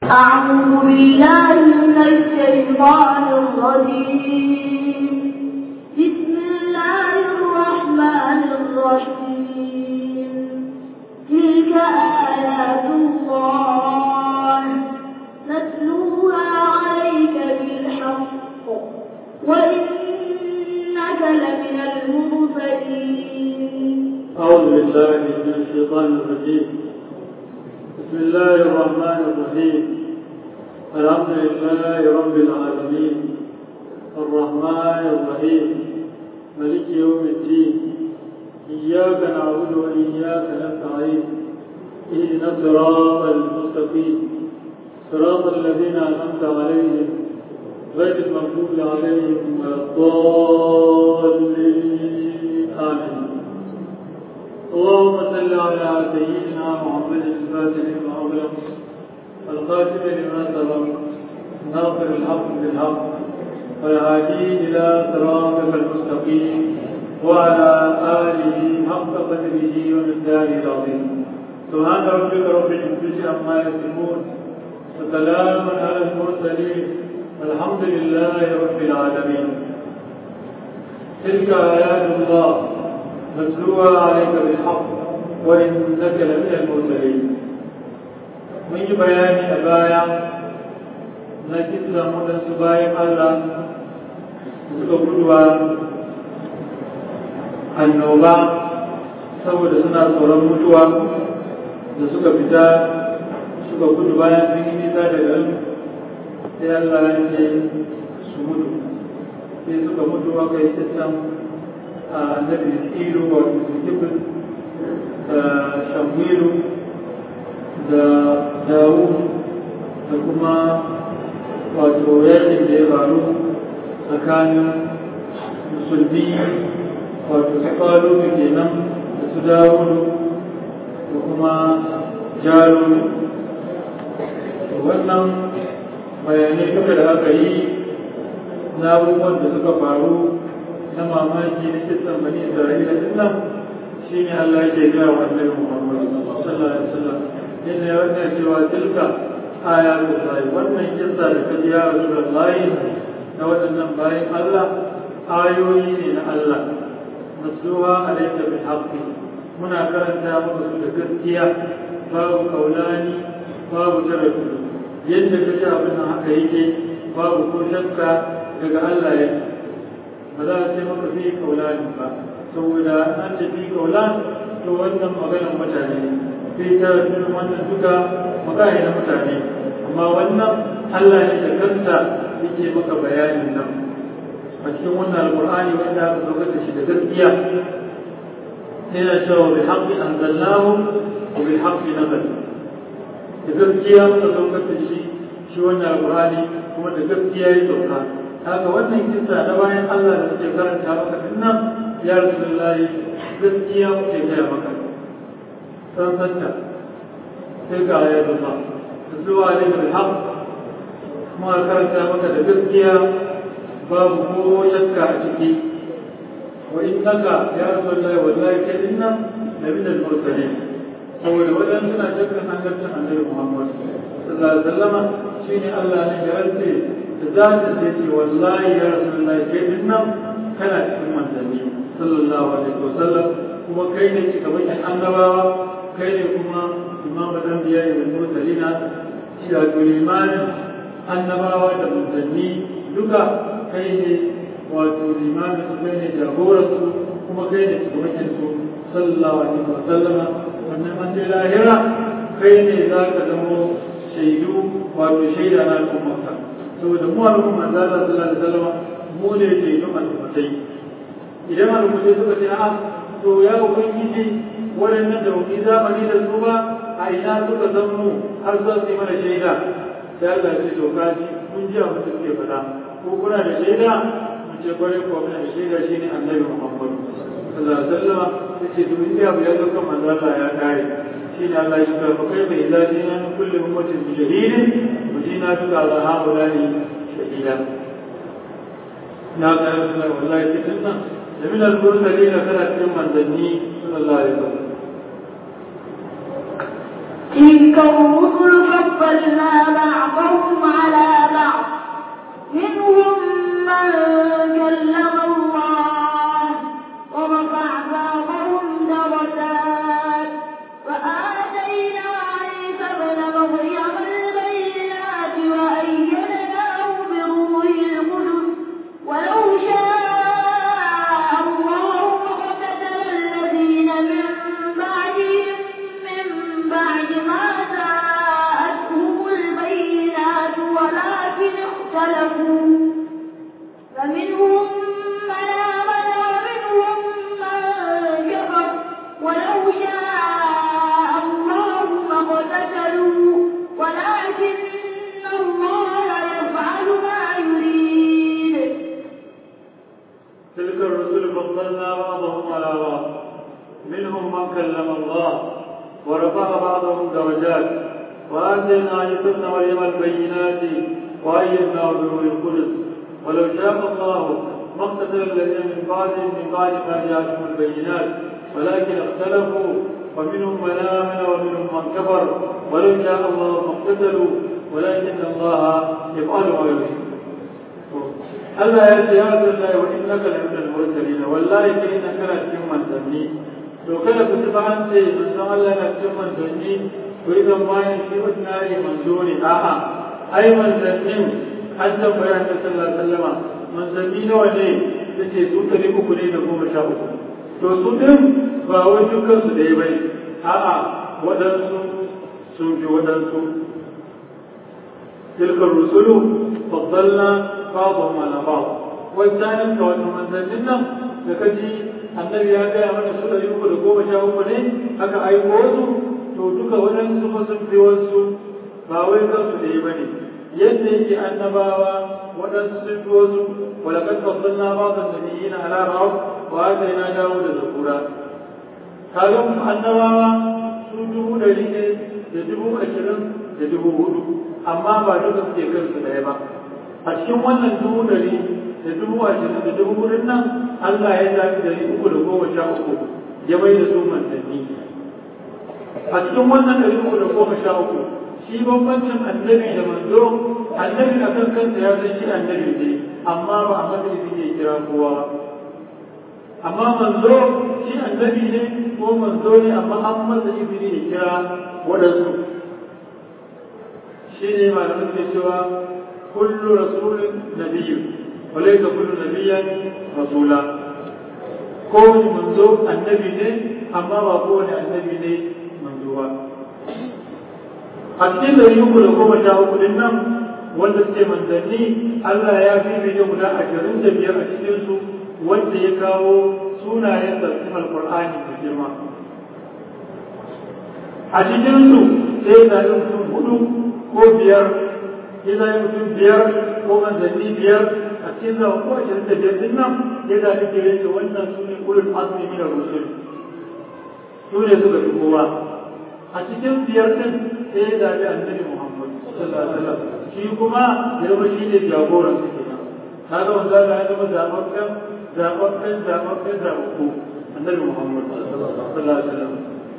أعوذ بالله من الشيطان الرجيم بسم الله الرحمن الرحيم تلك آيات الله نتلوها عليك بالحق وإنك لمن المرسلين أعوذ بالله من الشيطان الرجيم بسم الله الرحمن الرحيم الحمد لله رب العالمين الرحمن الرحيم ملك يوم الدين إياك نعبد وإياك نستعين اهدنا الصراط المستقيم صراط الذين أنعمت عليهم غير المغضوب عليهم ولا الضالين آمين اللهم صل على سيدنا محمد الفاتح لما أغلق القاتل لما سبق ناصر الحق بالحق والهادي إلى صراطك المستقيم وعلى آله حق قدره ومقداره العظيم سبحان ربك رب العزة عما يصفون وسلام على المرسلين والحمد لله رب العالمين تلك آيات الله نتلوها عليك بالحق وإنك لمن المرسلين من بيان أبايا نجد لهم سبايا الله suka guduwa annoba saboda suna tsoron mutuwa da suka fita suka gudu bayan sun yi nisa da garin sai Allah ya ce su mutu sai suka mutu aka yi tattan annabi ilu wa kibir da shamwilu da dawu da kuma wato yakin da ya faru tsakanin musulmi wato su faru da kenan da su dawo da kuma jaro wannan bayanai duka da aka yi na abubuwan da suka faru na mamaki na kisan bani isra'ila din nan shi ne Allah yake gaya wa annabi Muhammad sallallahu alaihi wasallam inda ya wannan cewa tilka ayatu sai wannan kissa da kaji ya Rasulullahi na waɗannan bayan Allah ayoyi ne na Allah nasluha alayka bil haqqi muna karanta maka su da gaskiya babu kaulani babu tarafi yadda kaji abin nan haka yake babu ko shakka daga Allah yake ba za a ce maka fi kaulani ba saboda an ce fi kaulan to wannan maganar mutane fi ta wannan duka magana na mutane amma wannan Allah ne da kansa yake maka bayanin nan a cikin wannan alqur'ani wanda aka saukar da shi da gaskiya yana cewa bil haqqi anzalnahu wa bil haqqi nazal da gaskiya muka saukar da shi shi wannan alqur'ani kuma da gaskiya ya sauka haka wannan kisa na bayan Allah da suke karanta maka dinnan ya Rasulullahi gaskiya muke gaya maka san santa sai ga ayat Allah zuwa alayhi bil haqq kuma karanta maka da gaskiya babu ko shakka a ciki wa innaka ya Rasulullahi wallahi kai dinnan nabi da mursalin saboda wajen suna shakkan annabcin annabi Muhammad sallallahu alaihi wasallam shine Allah ne ya rantse da za ta ce wallahi ya rasulullahi kai din nan kana cikin manzanni sallallahu alaihi wasallam kuma kai ne shugaban annabawa kai ne kuma imam dan biya da mursalina shi da limanin annabawa da manzanni duka kai ne wato limanin su kai ne jagoran su kuma kai ne shugaban su sallallahu alaihi wasallama wannan an je lahira kai ne za ka zamo shaidu wato shaida na al'ummarka saboda mu al'umma manzo Allah sallallahu alaihi wasallam mu ne ke yin al'ummatai idan al'ummatai suka ce a to ya ubangiji waɗannan da wani zamani da su ba a ina suka san mu har za su yi mana shaida sai Allah ya ce to kaji mun ji abin da suke faɗa ko kuna da shaida mu ce kwarai ko muna da shaida shine annabi Muhammad sallallahu alaihi wasallam yace to in abu ya zo kan manzo Allah ya kare shine Allah ya ce fa kai bai da dina kullu ummatin bi shahidin وجينا بك على هؤلاء شهيدا لا تعرف والله كتبنا لمن المرسلين كانت من منزلني صلى الله عليه وسلم تلك الرسل فضلنا الرسل فضلنا بعضهم على بعض منهم من كلم الله ورفع بعضهم درجات وآتينا عيسى ابن مريم البينات وأيدناه بروح القدس ولو شاء الله ما اقتتل الذين من بعدهم من بعد ما جاءتهم البينات ولكن اختلفوا ومنهم من آمن ومنهم من كفر ولو شاء الله ما اقتتلوا ولكن الله يفعل ما يريد Allah ya ce ya Abdullahi wa innaka la minal mursalin wallahi kai na kana cikin manzanni to kada ku ci an ce manzon Allah na cikin manzanni ko idan bayan shi ordinary manzo ne a'a ai manzannin an tambaya ta sallallahu alaihi wasallama manzanni nawa ne yace su ɗari uku ne da goma sha uku to su din ba wai dukkan su ɗaya bane a'a waɗansu sun fi waɗansu تلك الرسل فضلنا بعضهم على بعض والثاني كون من ذنبنا لكجي annabi ya gaya mana su ɗari uku da goma sha uku ne aka aiko wasu to duka waɗansu fa sun fi wasu ba wai kansu da yi bane yadda yake annabawa waɗansu sun fi wasu walaqad faddalna ba'd an-nabiyyin ala ba'd wa atayna dawud zabura kaga annabawa su dubu ɗari ne da dubu ashirin da dubu hudu amma ba duka suke kansu ɗaya ba a cikin wannan dubu ɗari da dubu ashirin da dubu hudun nan Allah ya zafi ɗari uku da goma sha uku ya bai da su manzanni a cikin wannan ɗari uku da goma sha uku shi bambancin annabi da manzo annabi a kan kansa ya san shi annabi ne amma ba a matsayin ya kira kowa ba amma manzo shi annabi ne ko manzo ne amma an masa izini ya kira waɗansu shi ne malamin ke cewa kullu rasulun nabiyyu wa laysa kullu nabiyyan rasula ko manzo annabi ne amma ba kowane annabi ne manzo ba a cikin dari uku da goma sha uku din nan wanda suke manzanni Allah ya fi bidiyo guda ashirin da biyar a cikinsu wanda ya kawo sunayen da cikin alkur'ani da girma a cikinsu sai da mutum hudu ko biyar ya zai mutum biyar ko manzanni biyar a cikin zama ko ashirin da biyar din nan ya zaɓi ke yake wannan su ne ulul azmi min rusul su ne suka fi kowa a cikin biyar din sai ya zaɓi annabi muhammad sallallahu alaihi wasallam shi kuma ya zama shi ne jagoran su kenan kaga wanda ya zama zaɓaɓɓen zaɓaɓɓen zaɓaɓɓen zaɓaɓɓu annabi muhammad sallallahu alaihi wasallam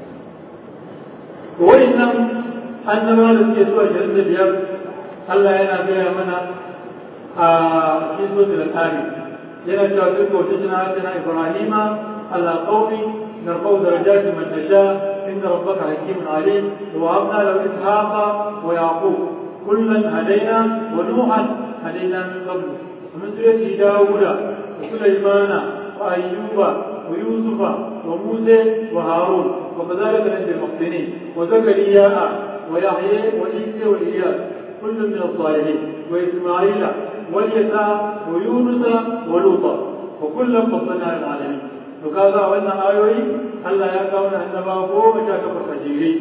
wa'annan annaba da suke zuwa shirin da biyar Allah yana gaya mana a cikin sojin al'ari yana cewa duk wata jina hajjina ibrahima ala qaumi نرفع درجات من نشاء إن ربك حكيم عليم ووهبنا له إسحاق ويعقوب كلا هدينا ونوحا هدينا من قبل ومن ذريته داوود وسليمان وأيوب ويوسف وموسى وهارون وكذلك نجزي المحسنين وزكريا ويحيى وعيسى والإياس كل من الصالحين وإسماعيل واليسع ويونس ولوطا وكلا فضلنا على العالمين وكذا وأن آيوي ألا يكون أنما هو مشاكل فجيري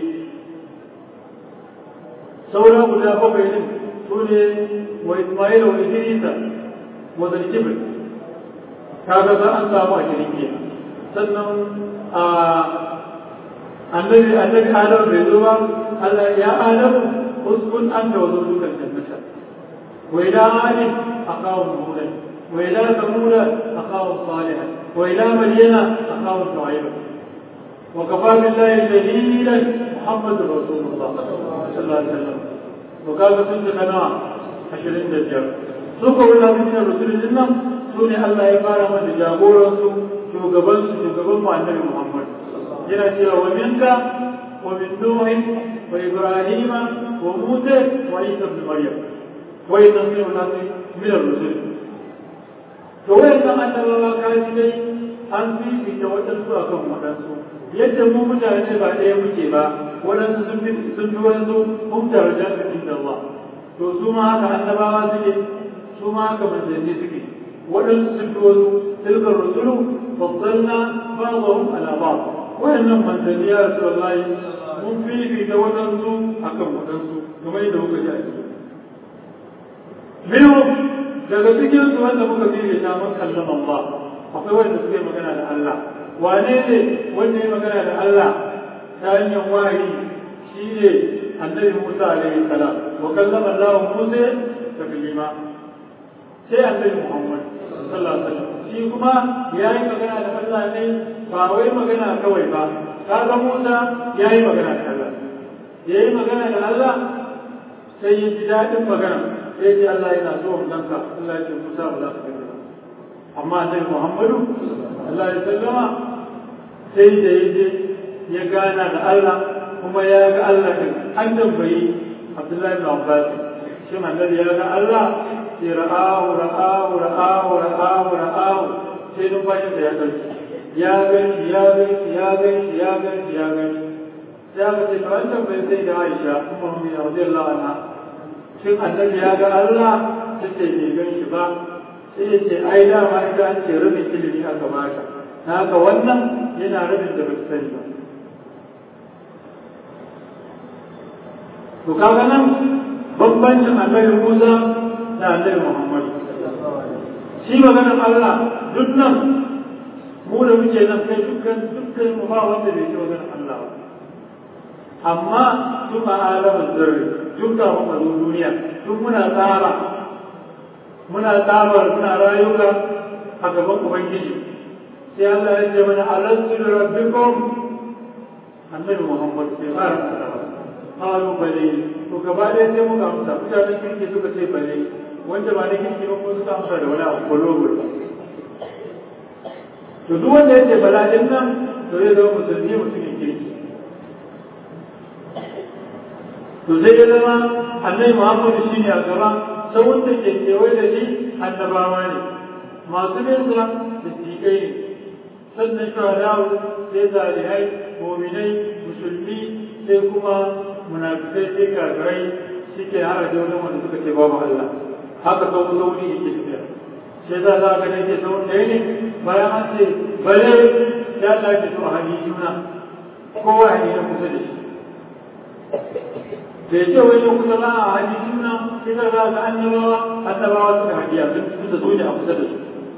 سورة مجابة بينهم سورة وإسماعيل وإدريس وذا الجبل kaga za an samu a shirki sannan a annabi annabi adam bai zo ba Allah ya adam uskun an da wazo dukan jannata wa ila ali aqaw nuha wa ila samud aqaw salih wa ila madyana aqaw shuaib wa kafa billahi dalilan muhammadur rasulullah sallallahu alaihi wasallam wa kaga sun da kana 25 su ko wala min rasulullah nan su ne Allah ya fara mana jagoransu shugabansu shugaban mu annabi Muhammad yana cewa wa minka wa min nuhi wa ibrahima wa musa wa isa ibn maryam wa isa min nasi min ar-rusul to wayannan annabawa kaji dai an fifita waɗansu a kan waɗansu yadda mu mutane ba ɗaya muke ba waɗansu sun fi sun fi waɗansu mun daraja da Allah to su ma haka annabawa suke su ma haka manzanni suke waɗansu sun fi wasu tilkar rusulu faddalna ba'dahum ala ba'd wayannan manzanni ya rasulullahi mun fifita waɗansu akan waɗansu kamar yadda muka ji a ciki minhum daga cikin su wanda muka fifita mun kallama Allah akwai wanda suke magana da Allah wane ne wanda ya magana da Allah ta hanyar wahayi shi ne annabi Musa alaihi salam wa kallama Allah Musa taklima sai annabi Muhammad sallallahu alaihi wasallam shi kuma ya yi magana da Allah ne ba wai magana kawai ba kaga Musa ya yi magana da Allah ya yi magana da Allah sai ya ji daɗin magana sai ji Allah yana so mu ganka Allah ya ce Musa ba za ka gani ba amma annabi Muhammadu Allah ya sallama sai da ya je ya gana da Allah kuma ya ga Allah din an tambayi Abdullahi bin Abbas shin annabi ya ga Allah sai ra'ahu ra'ahu ra'ahu ra'ahu ra'ahu sai numfashin da ya ɗauki ya gani ya gani ya gani ya gani ya gani sai aka ce to an tambayi sai da Aisha ummu mu'minin radiyallahu anha shin annabi ya ga Allah sai ce bai gan shi ba sai ya ce ai dama ita an ce rabin ilimi aka bata na haka wannan yana rabin da bai sani ba to kaga nan bambancin annabi Musa da annabi Muhammad shi maganar Allah duk nan mu da muke nan kai dukkan dukkan mu ba wanda bai ji maganar Allah ba amma tun a alamun zarri tun kafin a zo duniya tun muna tsara muna tsara muna rayuka a gaban ubangiji sai Allah ya ce mana alastu da rabbikum annabi Muhammad sai fara tsara qalu bale to gaba ɗaya sai muka amsa mutanen kirki suka ce bale wanda ba na kirki ba ko suka amsa da wani abu kolobur to duk wanda ya ce bala din nan to zai zama musulmi mutumin kirki to sai ya zama annabi Muhammad shi ne a gaba sai wanda ke kewaye da shi annabawa ne masu nesa da tikai ne sannan shuhadawu sai zalihai muminai musulmi sai kuma munafikai sai kafirai shi ke hara da wani wanda suka ce babu Allah haka sau sauri yake tafiya sai za za ga ne ke sau ɗaya ne bayan an ce bale ya lafi to a hannun juna kowa ne ya kusa da shi bai ce wai ya kusa ba a hannun juna sai za za ga annabawa annabawa suka hadiya sun da zo ne a kusa da su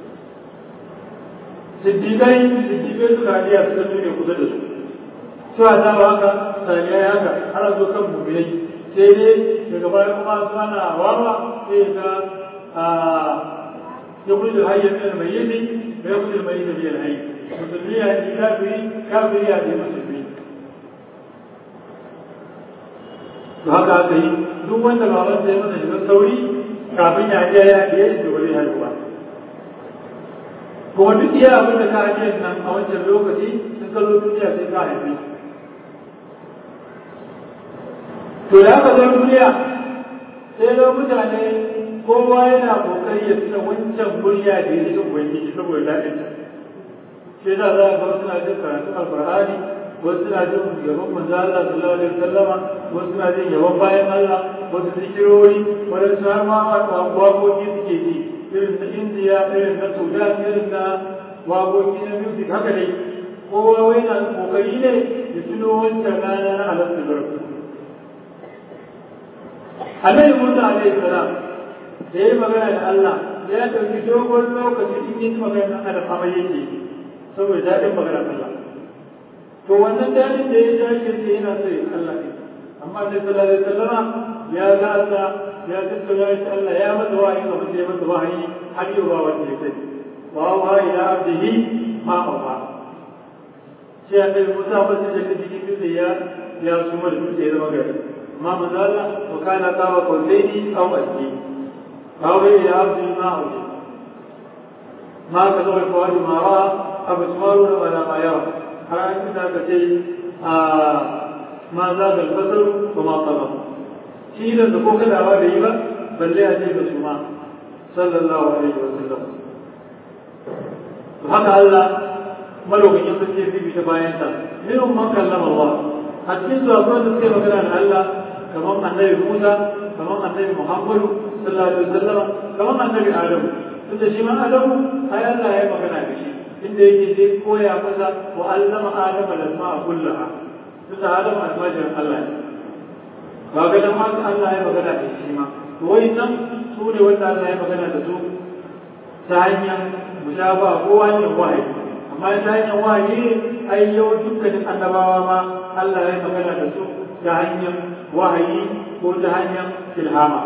siddiƙai siddiƙai suka hadiya suka zo ne kusa da su su a zama haka saniyai haka har zo kan mummunai sai dai daga baya kuma su ana wawa sai ga ya kuli da hayyar min almayyiti da ya kuli da mayyita biyar hayy musulmi ya yi kafiri kafiri ya yi musulmi to haka aka yi duk wanda baban sai masa shiga sauri kafin ya je ya je shi ba zai haihu ba kuma duk iya abin da ka ajiyar nan a wancan lokaci sun kallo duniya sai ka haife to da aka zo duniya sai ga mutane kowa yana kokari ya tuna wancan murya da ya cikin ubangiji saboda daɗin ta sai da za ga suna jin karatun alkur'ani wasu suna jin gaban manzo Allah sallallahu alaihi wasallama wasu suna jin yaban bayan Allah wasu zikirori wadansu har ma waƙoƙi suke ji irin na Indiya irin na Sudan irin na waƙoƙi na music haka dai kowa wai na kokari ne ya tuno wancan rana na halatta zarfi annabi Musa alaihi salam da yayi magana da Allah da ya dauki dogon lokaci in yi magana da Adam amma yake saboda daɗin magana Allah to wannan daɗin da ya dace sai yana so ya Allah ne amma sai sallallahu alaihi wasallama ya ga Allah ya tattauna shi Allah ya masa wahayi abin da ya masa wahayi har yau ba wanda ya sani wa wa ila abdihi ma awa sai annabi Musa ba sai da cikin dutse ya ya suma da dutse ya zama gari ما مازال وكان قاب قوسين او ادنى فهو الى عبد ما اوجد ما كذب الفؤاد ما راى ابصار ولا ما يرى على ان ذاك شيء ما زاد البصر وما طغى شيء da ko kada ba da yi ba balle a ce da su ma sallallahu alaihi wa sallam to haka Allah malaukakin sarki zai ta bayan sa minhum man kallama Allah a cikin su akwai da suke magana da Allah kamar annabi Musa kamar annabi Muhammadu sallallahu alaihi wasallam kamar annabi Adamu tunda shi ma Adamu ai Allah ya magana da shi inda yake zai koya masa wa allama Adama lasma'a kullaha tunda Adamu almajirin Allah ne ba ga dan haka Allah ya magana da shi ma to wai nan su ne wanda Allah ya magana da su ta hanyar mushabaha ko hanyar wahayi amma ta hanyar wahayi ai yau dukkanin annabawa ma Allah ya magana da su ta hanyar wahayi ko ta hanyar ilhama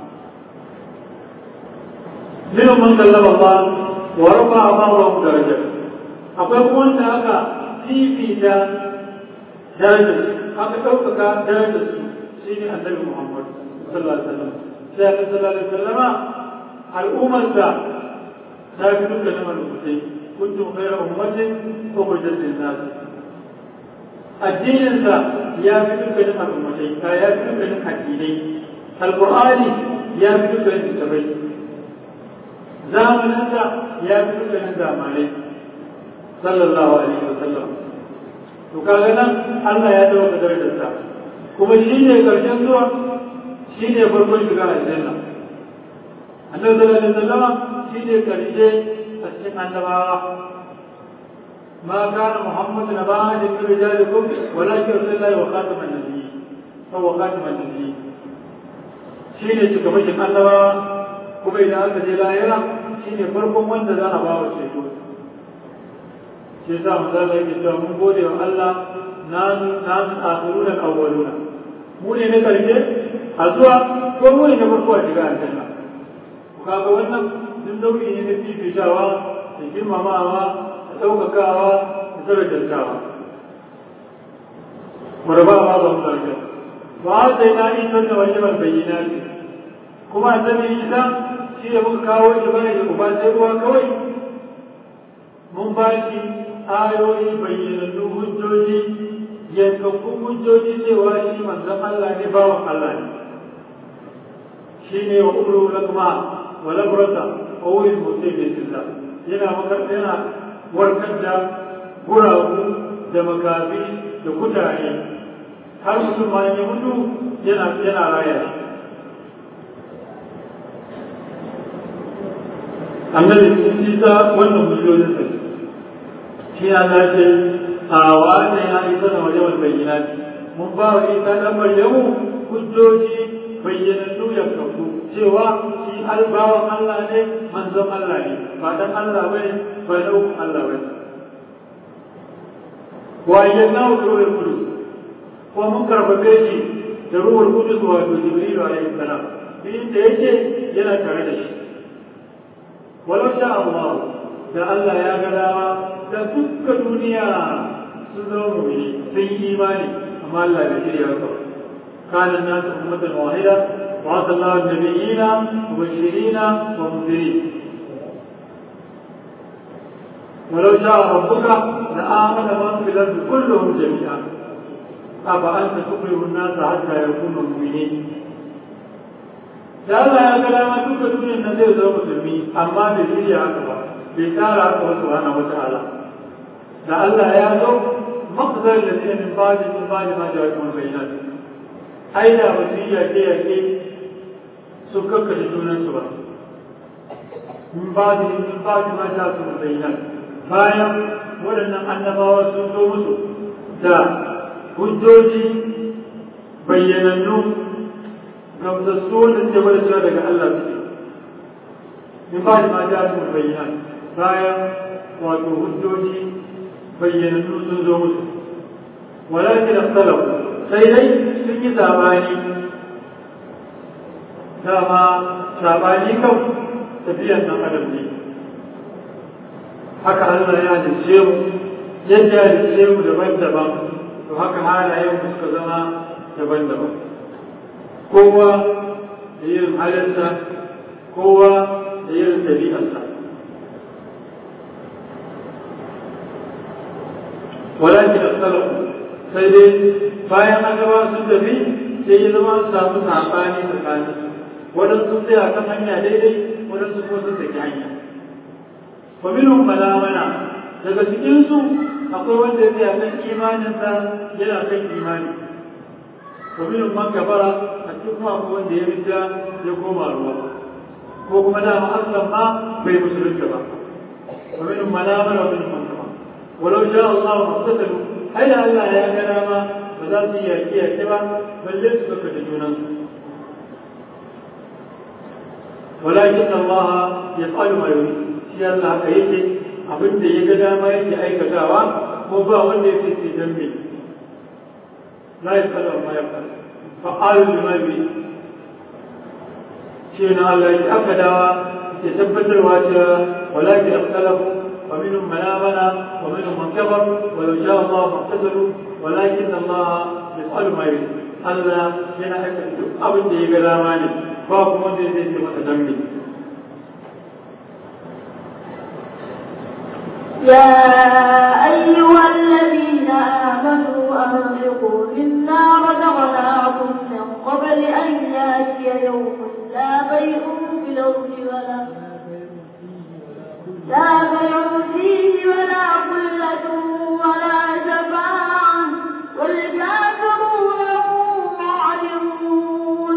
minhum man kallama Allah wa rafa'a Allahu darajat akwai kuma wanda aka fifita darajar aka ɗaukaka darajar su shine annabi Muhammad sallallahu alaihi wasallam sai aka sallallahu alaihi wasallama al'ummar da ta fi dukkanin al'ummai kuntum khayra ummatin ukhrijat lin-nas addinin sa ya fi dukkanin al'ummai ya fi dukkanin addinai alqur'ani ya fi dukkanin kitabai zamanin sa ya fi dukkanin zamanai sallallahu alaihi wasallam to kaga nan Allah ya dauka darajar sa kuma shi ne karshen zuwa shi ne farkon shiga aljanna annabi sallallahu alaihi wasallama shi ne karshe a cikin annabawa ما كان محمد نبا من رجالكم ولكن رسول الله وخاتم النبي هو خاتم النبي شيء shugabancin annabawa kuma idan aka je lahira shi ne farkon wanda za a ba wa ceto shi yasa manzo Allah yake cewa mun gode wa Allah nanu nanu akhiruna awwaluna mu ne na karshe a zuwa ko mu ne na farko a shiga aljanna kaga wannan duk nau'i ne na fifitawa da girmamawa da ɗaukakawa da darajantawa murba ma ba mu daraja ba sai na yi sanna wajen bayyana ne kuma annabi Isa shi da muka kawo shi bane da uba sai ruwa kawai mun ba shi ayoyi bayyanannu hujjoji yankakkun hujjoji cewa shi manzon Allah ne bawan Allah ne shi ne wa umru lakma wa labrata wa wuyin mutum ne silla yana makar yana warkar da guragu da makafi da kutare har mutum ma ya mutu yana yana raya shi annabi isa wannan hujjojin sa shi ya ce a wa'ada ya isa da wajen bayyana mun ba wa isa dan maryamu hujjoji bayyanannu ya kafu cewa shi albawan Allah ne manzon Allah ne ba dan Allah bane ba dan Allah bane wa ayyana ruhul qudus ko mun karbabe shi da ruhul qudus wato jibril alaihi salam din da yake yana tare da shi walau sha Allah da Allah ya ga dama da dukkan duniya sun zama mu'mini sun yi imani amma Allah bai shirya ba kana nasu ummatan wahida وعد الله النبيين مبشرين ومنذرين ولو شاء ربك لآمن من في الأرض كلهم جميعا أفأنت تكره الناس حتى يكونوا مؤمنين da Allah ya ga dama duka duniyar nan zai zama musulmi amma bai shirya haka ba bai tsara haka wasu hana wata ala da Allah ya zo maqdar da zai min ba'di min ba'di ma ja'a kuma bayyana ai da wasu yake yake su kakkashe junansu ba min ba'di min ba'di ma ja'a kuma bayyana bayan waɗannan annabawa sun zo musu da hujjoji bayyanannu gamsassu wanda suke bada cewa daga Allah suke min ba ma ja su bayyana bayan wato hujjoji bayyanannu sun zo musu walakin asalam sai dai sun yi sabani dama sabani kan tafiyan nan adam ne haka Allah ya halice mu yadda ya halice mu daban-daban to haka halayen mu suka zama daban-daban kowa da yin halinsa kowa da yin ɗabi'arsa walakin asalafu sai dai bayan an gaba sun tafi sai ya zama samu saɓani tsakanin waɗansu sai a kan hanya daidai waɗansu kuma sun saki hanya wa minhum malamana daga cikinsu akwai wanda ya kan imaninsa yana kan imani wa minhum man kafara a cikin kuma akwai wanda ya rija ya koma ruwa ko kuma dama aslan ma bai musulunta ba wa minhum malamana wa minhum man kafara walau sha Allah wa qatalu ai da Allah ya ga dama ba za su yi yaƙi yaƙi ba balle su kaka da junansu ولكن الله يفعل ما يريد shi Allah haka yake abin da ya ga dama yake aikatawa ko ba wanda ya ce dan me la yasalu ma yafal fa'alu lima bi shi na Allah ya aka dawa ya tabbatarwa cewa walakin ikhtalafu wa minhum man amana wa minhum man kafar wa law sha'a Allah faqtatalu walakin Allah yasalu ma yurid Allah yana aikata duk abin da ya ga dama ne ba kuma wanda zai ce masa dan me يا أيها الذين آمنوا أنفقوا مما رزقناكم من قبل أن يأتي يوم لا بيع في الأرض ولا لا بيع فيه ولا قلة ولا شفاعة والكافرون هم ظالمون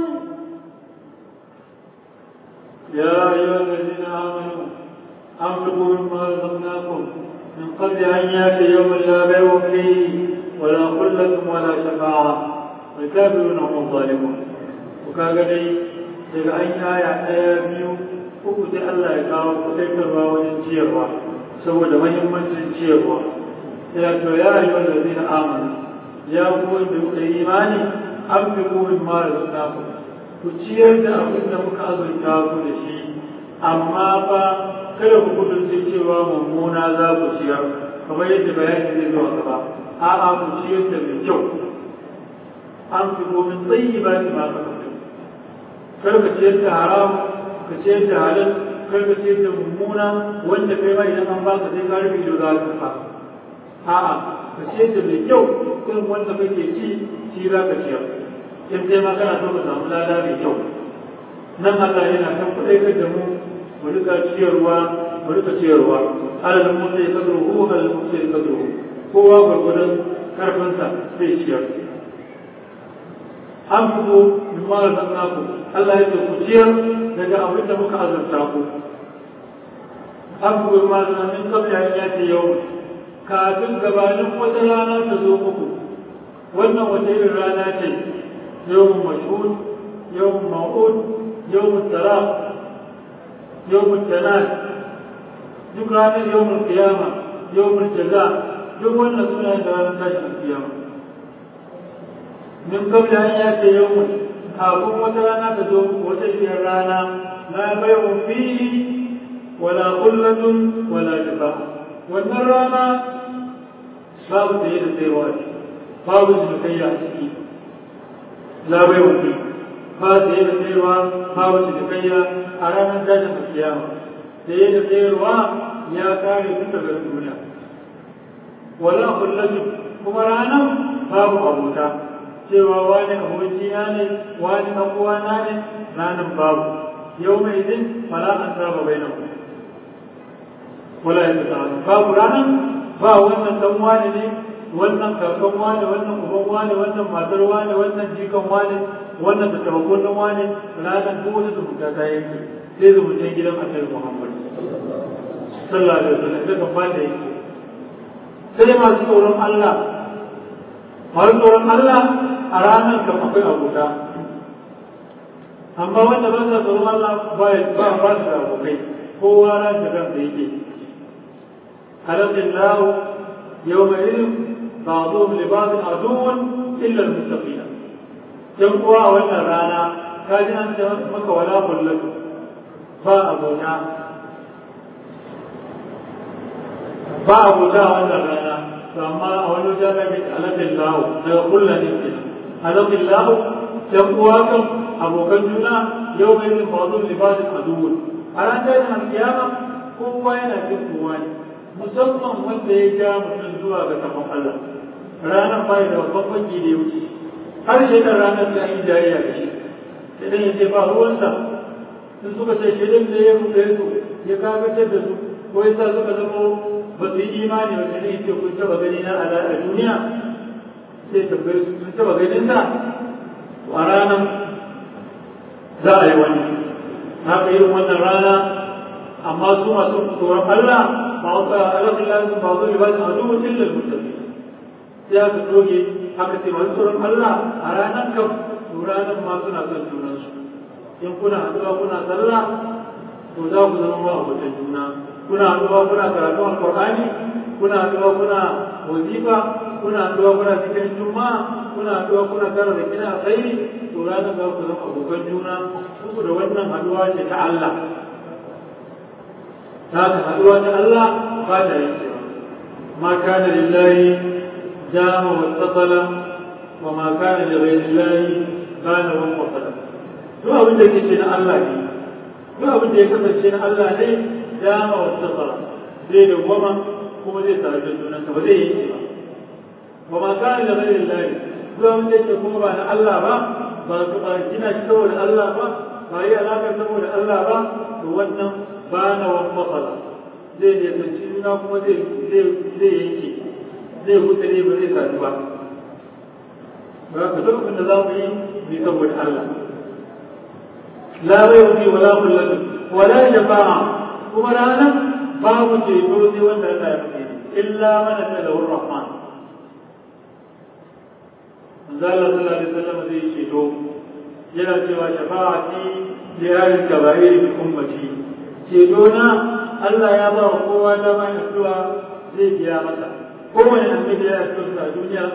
يا أيها الذين آمنوا أنفقوا مما رزقناكم من قبل أن يأتي يوم لا بيع فيه ولا خلة ولا شفاعة والكافرون هم الظالمون وكاga dai daga an aya ɗaya biyu uku sai Allah ya kawo kudaitarwa wajen ciyarwa saboda mahimmancin ciyarwa ya to ya yi wanda zai na amana ya kuwa da kuka yi imani an fi kuwin mara suna ku ciyar da abin da muka azurta ku da shi amma fa kada ku kudurce cewa mummuna za ku ciyar kamar yadda bayani zai zo a gaba a'a ku ciyar da mai kyau an fi komin tsayi ba shi ma ka kar ka ciyar da haram ka ciyar da halal kar ka ciyar da mummuna wanda kai ma idan an baka sai ka rufe ido za ka fa a'a ka ciyar da mai kyau irin wanda kake ci shi za ka ciyar in kai ma kana so ka samu lada mai kyau nan Allah yana kan kuɗaitar da mu mu rika ciyarwa mu rika ciyarwa alal musa ya kadru hu alal musa ya kadru kowa gwargwadon karfinsa sai ciyar an fito min mara nan ku Allah ya ce ku ciyar daga abin da muka azurta ku an fito min mara nan min kabla ya ce yau kafin gabanin wata rana ta zo muku wannan wata irin rana ce yawon mashhud yawon ma'ud yawon taraf yawon tanad duk ranar yawon kiyama yawon jaza duk wannan suna da ranar tashin kiyama min kabla an ya ce yawon kafin wata rana ta zo muku wata irin rana la bai'un fihi wala kullatun wala shifa wannan rana babu da da sayarwa ce babu cinikayya a ciki labai wuce ba saye da sayarwa babu cinikayya a ranar dajin da kiyama saye da sayarwa ya kare tun daga duniya wala kullatu kuma ranar babu abota cewa wani abokina ne wani ɗan uwana ne ranar babu yau mai zin fala an saba bai nan wala ya babu ranar ba wannan dan wane ne wannan kakan wane wannan uban wane wannan matar wane wannan jikan wane wannan da tabakon wane ranar duk wata zumunta ta yanke sai zumuntan gidan annabi Muhammad sallallahu alaihi wasallam da kan fada yake sai masu tsoron Allah masu tsoron Allah a ranar kam akwai abota amma wanda ba sa tsoron Allah ba ba ba su da abokai kowa ran da ran da yake خلق الله يومئذ بعضهم لبعض عدو الا المتقين yan uwa a wannan rana ka ji an ce maka wala kullatu ba abota ba abota a wannan rana to amma a wani wajen da ke alaƙin lahu daga kullum ne ke alaƙin lahu yan uwa kan abokan juna yau mai yin bazu libasin aduwwun a ran tashin alkiyama kowa yana jin kowa ne musamman wanda ya ja mutum zuwa ga tafan Allah ranar bai da babban banki da ya wuce har shekar ranar da yi jayayya da shi idan ya ce ba ruwansa sun suka ce shirin da ya rufe su ya kagatar da su ko ya sa suka zama ba su yi imani ba ne ce kun taba gani na a duniya sai tabbai su sun taba ganin sa a ranar za a yi wani haka irin wannan rana amma su masu tsoron Allah بعض ألف الله بعض العباد عدو إلا المتقين sai aka doge aka ce masu tsoron Allah a ranar kam to ranar ma suna son junansu in kuna haɗuwa kuna sallah to za ku zama ma abokan juna kuna haɗuwa kuna karatun alƙur'ani kuna haɗuwa kuna wazifa kuna haɗuwa kuna cikin juma'a kuna haɗuwa kuna tara da kina alkhairi to ranar za ku zama abokan juna saboda wannan haɗuwa ce ta Allah ta haka haɗuwa ta Allah ba ta yankewa ma kana lillahi dama wattasala wa ma kana li ghayrillahi kana wanqasala duk abin da yake na Allah ne duk abin da ya kasance na Allah ne dama wattasala zai da goma kuma zai tare da junanka ba zai yi ba wa ma kana da ghayri Allah duk abin da yake kuma ba na Allah ba ba su ba gina shi saboda Allah ba ba yi alaƙar saboda Allah ba to wannan ba na wani matsala zai ne sanci juna kuma zai zai yanke zai wuce ne ba zai sadu ba ba ka duk abin da za mu yi mu saboda Allah la bai wuce wala kullatu wala shafa'a kuma ranar babu ceto sai wanda Allah ya fi illa mana ta da rahman manzo Allah sallallahu alaihi wasallam zai ceto yana cewa shafa'ati li ahli kaba'ir bi ummati ceto na Allah ya ba wa kowa dama ya addu'a zai biya masa kowane annabi ya addu'a a duniya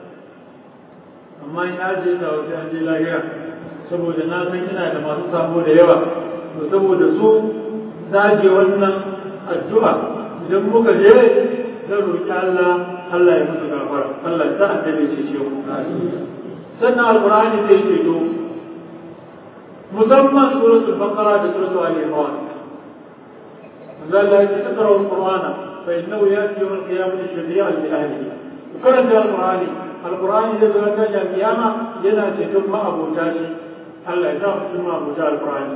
amma ina je ta wasu an je lahira saboda na san ina da masu sabo da yawa to saboda su zage wannan addu'a idan muka je zan roƙi Allah Allah ya musu gafara Allah ya sa annabi ce ce mu sannan alqur'ani zai ce to musamman suratul baqara da suratul ali imran zalla ya taqra alqur'ana fa innahu yati yawm alqiyamati shafi'an li ahlihi karanta alqur'ani alqur'ani zai zo ta kiyama yana ceton ma'abota shi Allah ya sa mu cikin ma'abota alqur'ani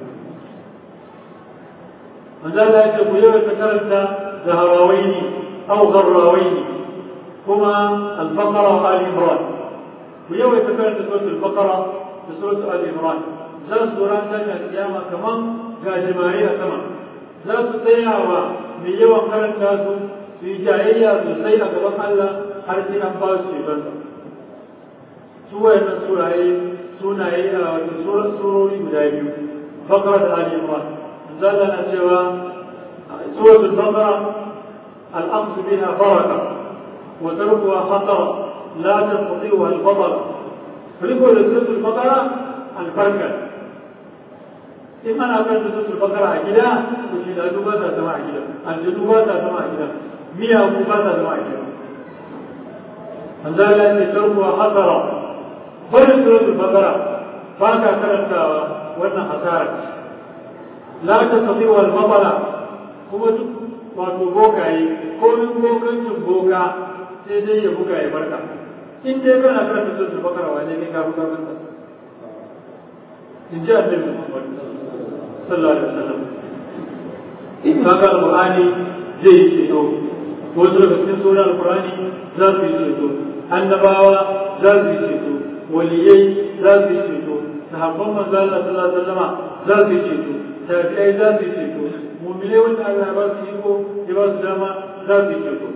manzo Allah ya ce ku yawaita karanta zaharawaini aw gharrawaini kuma al-baqara wa ali imran ku yawaita karanta suratul baqara da suratul ali imran za su ran ta kiyama kaman gajimare a sama za su tsaya wa mai yawan karanta su su yi jayayya sosai a gaban Allah har sai an ba su shekarsa su wayannan suraye sunaye a wato surori guda biyu baqara da ali imran zalla na cewa suratul baqara al-aqd biha baraka wa tarkuha khatara la tastati'uha al-batal riko da suratul baqara al-barka in ana kan suratul baqara a gida to shi da duba ta zama a gida aljanu ba ta zama a gida miya ku ba ta zama a gida manzala ne tarkuha khatara barin suratul baqara ba ka karantawa wannan hasara la ta tafi wal mabala kuma duk wato bokaye ko min bokancin boka sai dai ya buga ya barka in dai kana karanta suratul baqara wane ne ka buga masa in ji annabi Muhammad sallallahu alaihi wasallam kaga alqur'ani zai yi ceto wasu daga cikin sunan alqur'ani za su yi ceto annabawa za su yi ceto waliyai za su yi ceto sahabban manzo Allah sallallahu alaihi wasallam za su yi ceto tabi'ai za su yi ceto mu'minai wanda Allah ba su iko ya ba su dama za su yi ceto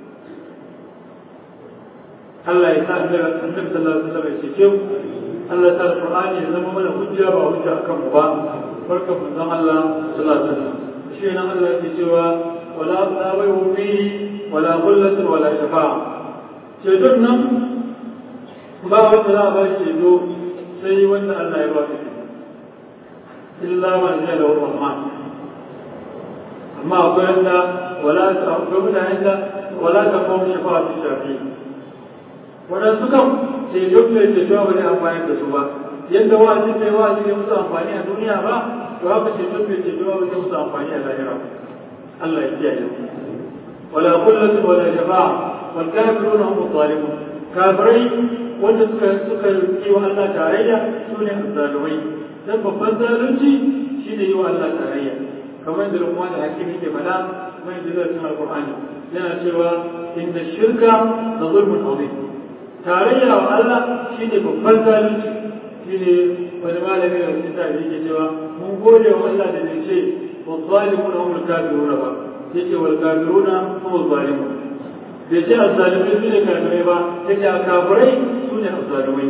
Allah ya sa annabi sallallahu alaihi wasallam ya cece mu Allah ya sa Qur'ani ya zama mana hujja ba hujja akan mu ba barka manzon Allah sallallahu alaihi wasallam shi nan Allah ya cewa wala tabayu fi wala qullatu wala shafa'a ceton nan ba wanda za a ba shi ceto sai wanda Allah ya ba shi illa man ya da rahman amma akwai wanda wala ta akwai mutanen da wala ta kawo shafa'a fi shafi waɗansu kan ceto mai ceto ba zai amfani da su ba yadda wa'azi mai wa'azi ne musu amfani a duniya ba to haka ceto mai ceto ba zai musu amfani a lahira Allah ya kiyaye wala kullatu wala shafa'a wal kafiruna hum zalimun kafirai wanda suka suka yi wa Allah tarayya su ne azzalumai dan babban zalunci shine yi wa Allah tarayya kamar da Luqman da Hakim yake faɗa mai da cikin Al-Qur'ani yana cewa inna shirka la zulmun azim tarayya wa Allah shine babban zalunci shine wani malami da cikin tabi yake cewa mun gode wa Allah da bai ce wa zalimuna hum al-kafiruna ba yace wal kafiruna hum al-zalimun bai ce azzalimai su ne kafirai ba yace a kafirai su ne azzalimai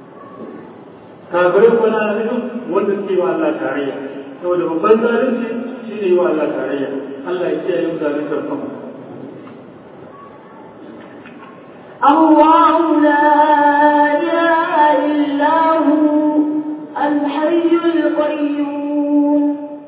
kafirai ko na nufin wanda suke wa Allah tarayya saboda babban zalunci shi ne wa Allah tarayya Allah ya kiyaye mu zaluntar kanmu الله لا إله إلا هو الحي القيوم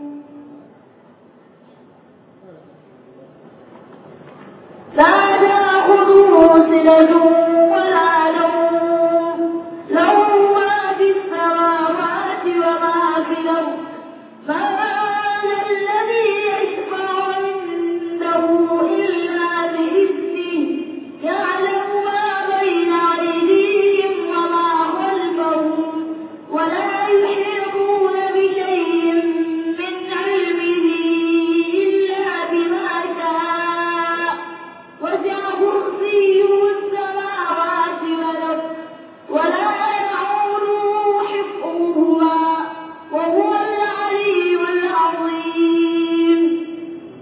لا تأخذه سنة ولا نوم له ما في السماوات وما في الأرض من ذا الذي يشفع عنده إلا بإذنه يعلم ما بين أيديهم وما خلفهم ولا يحيطون بشيء من علمه إلا بما شاء وسع كرسيه السماوات والأرض ولا يعوده حفظهما وهو العلي العظيم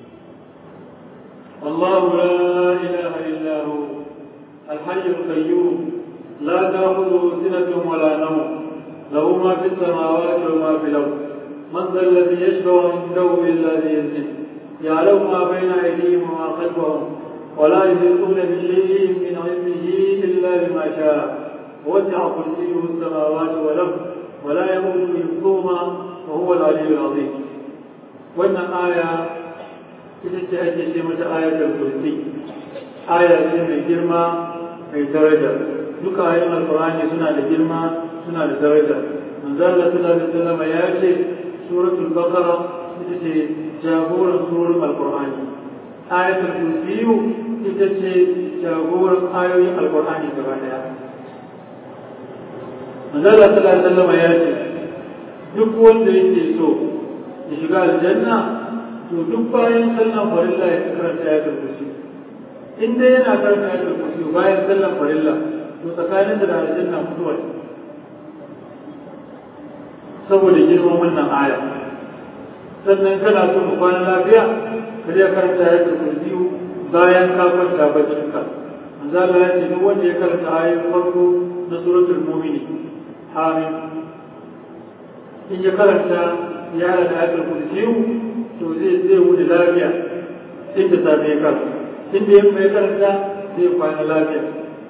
الله لا إله إلا هو الحي القيوم لا تأخذه سنة ولا نوم له ما في السماوات وما في الأرض من ذا الذي يشفع عنده إلا بإذنه يعلم ما بين أيديهم وما خلفهم ولا يحيطون بشيء من علمه إلا بما شاء وسع كرسيه السماوات والأرض ولا يموت حفظهما وهو العلي العظيم وأن آية ita ce ake ce mata ayatul kursi aya ce mai girma mai daraja duka ayoyin alqur'ani suna da girma suna da daraja manzo Allah sallallahu alaihi wasallam ya ce suratul baqara ita ce jagoran surar alqur'ani ayatul kursi ita ce jagoran ayoyin alqur'ani gaba daya manzo Allah sallallahu alaihi wasallam ya ce duk wanda yake so ya shiga aljanna to duk bayan sallan farilla ya karanta ya kursi in dai yana karanta ya kursi bayan sallan farilla to tsakanin da aljanna mutuwa saboda girman wannan aya sannan kana so mu kwana lafiya ka je karanta ya kursi bayan ka kwanta baccin ka manzo Allah ya ce duk wanda ya karanta ayoyin farko na suratul mu'minin amin in ya karanta ya da ayatul kursi to zai zai wuce lafiya inda safe ya karanta inda ya mai karanta zai kwana lafiya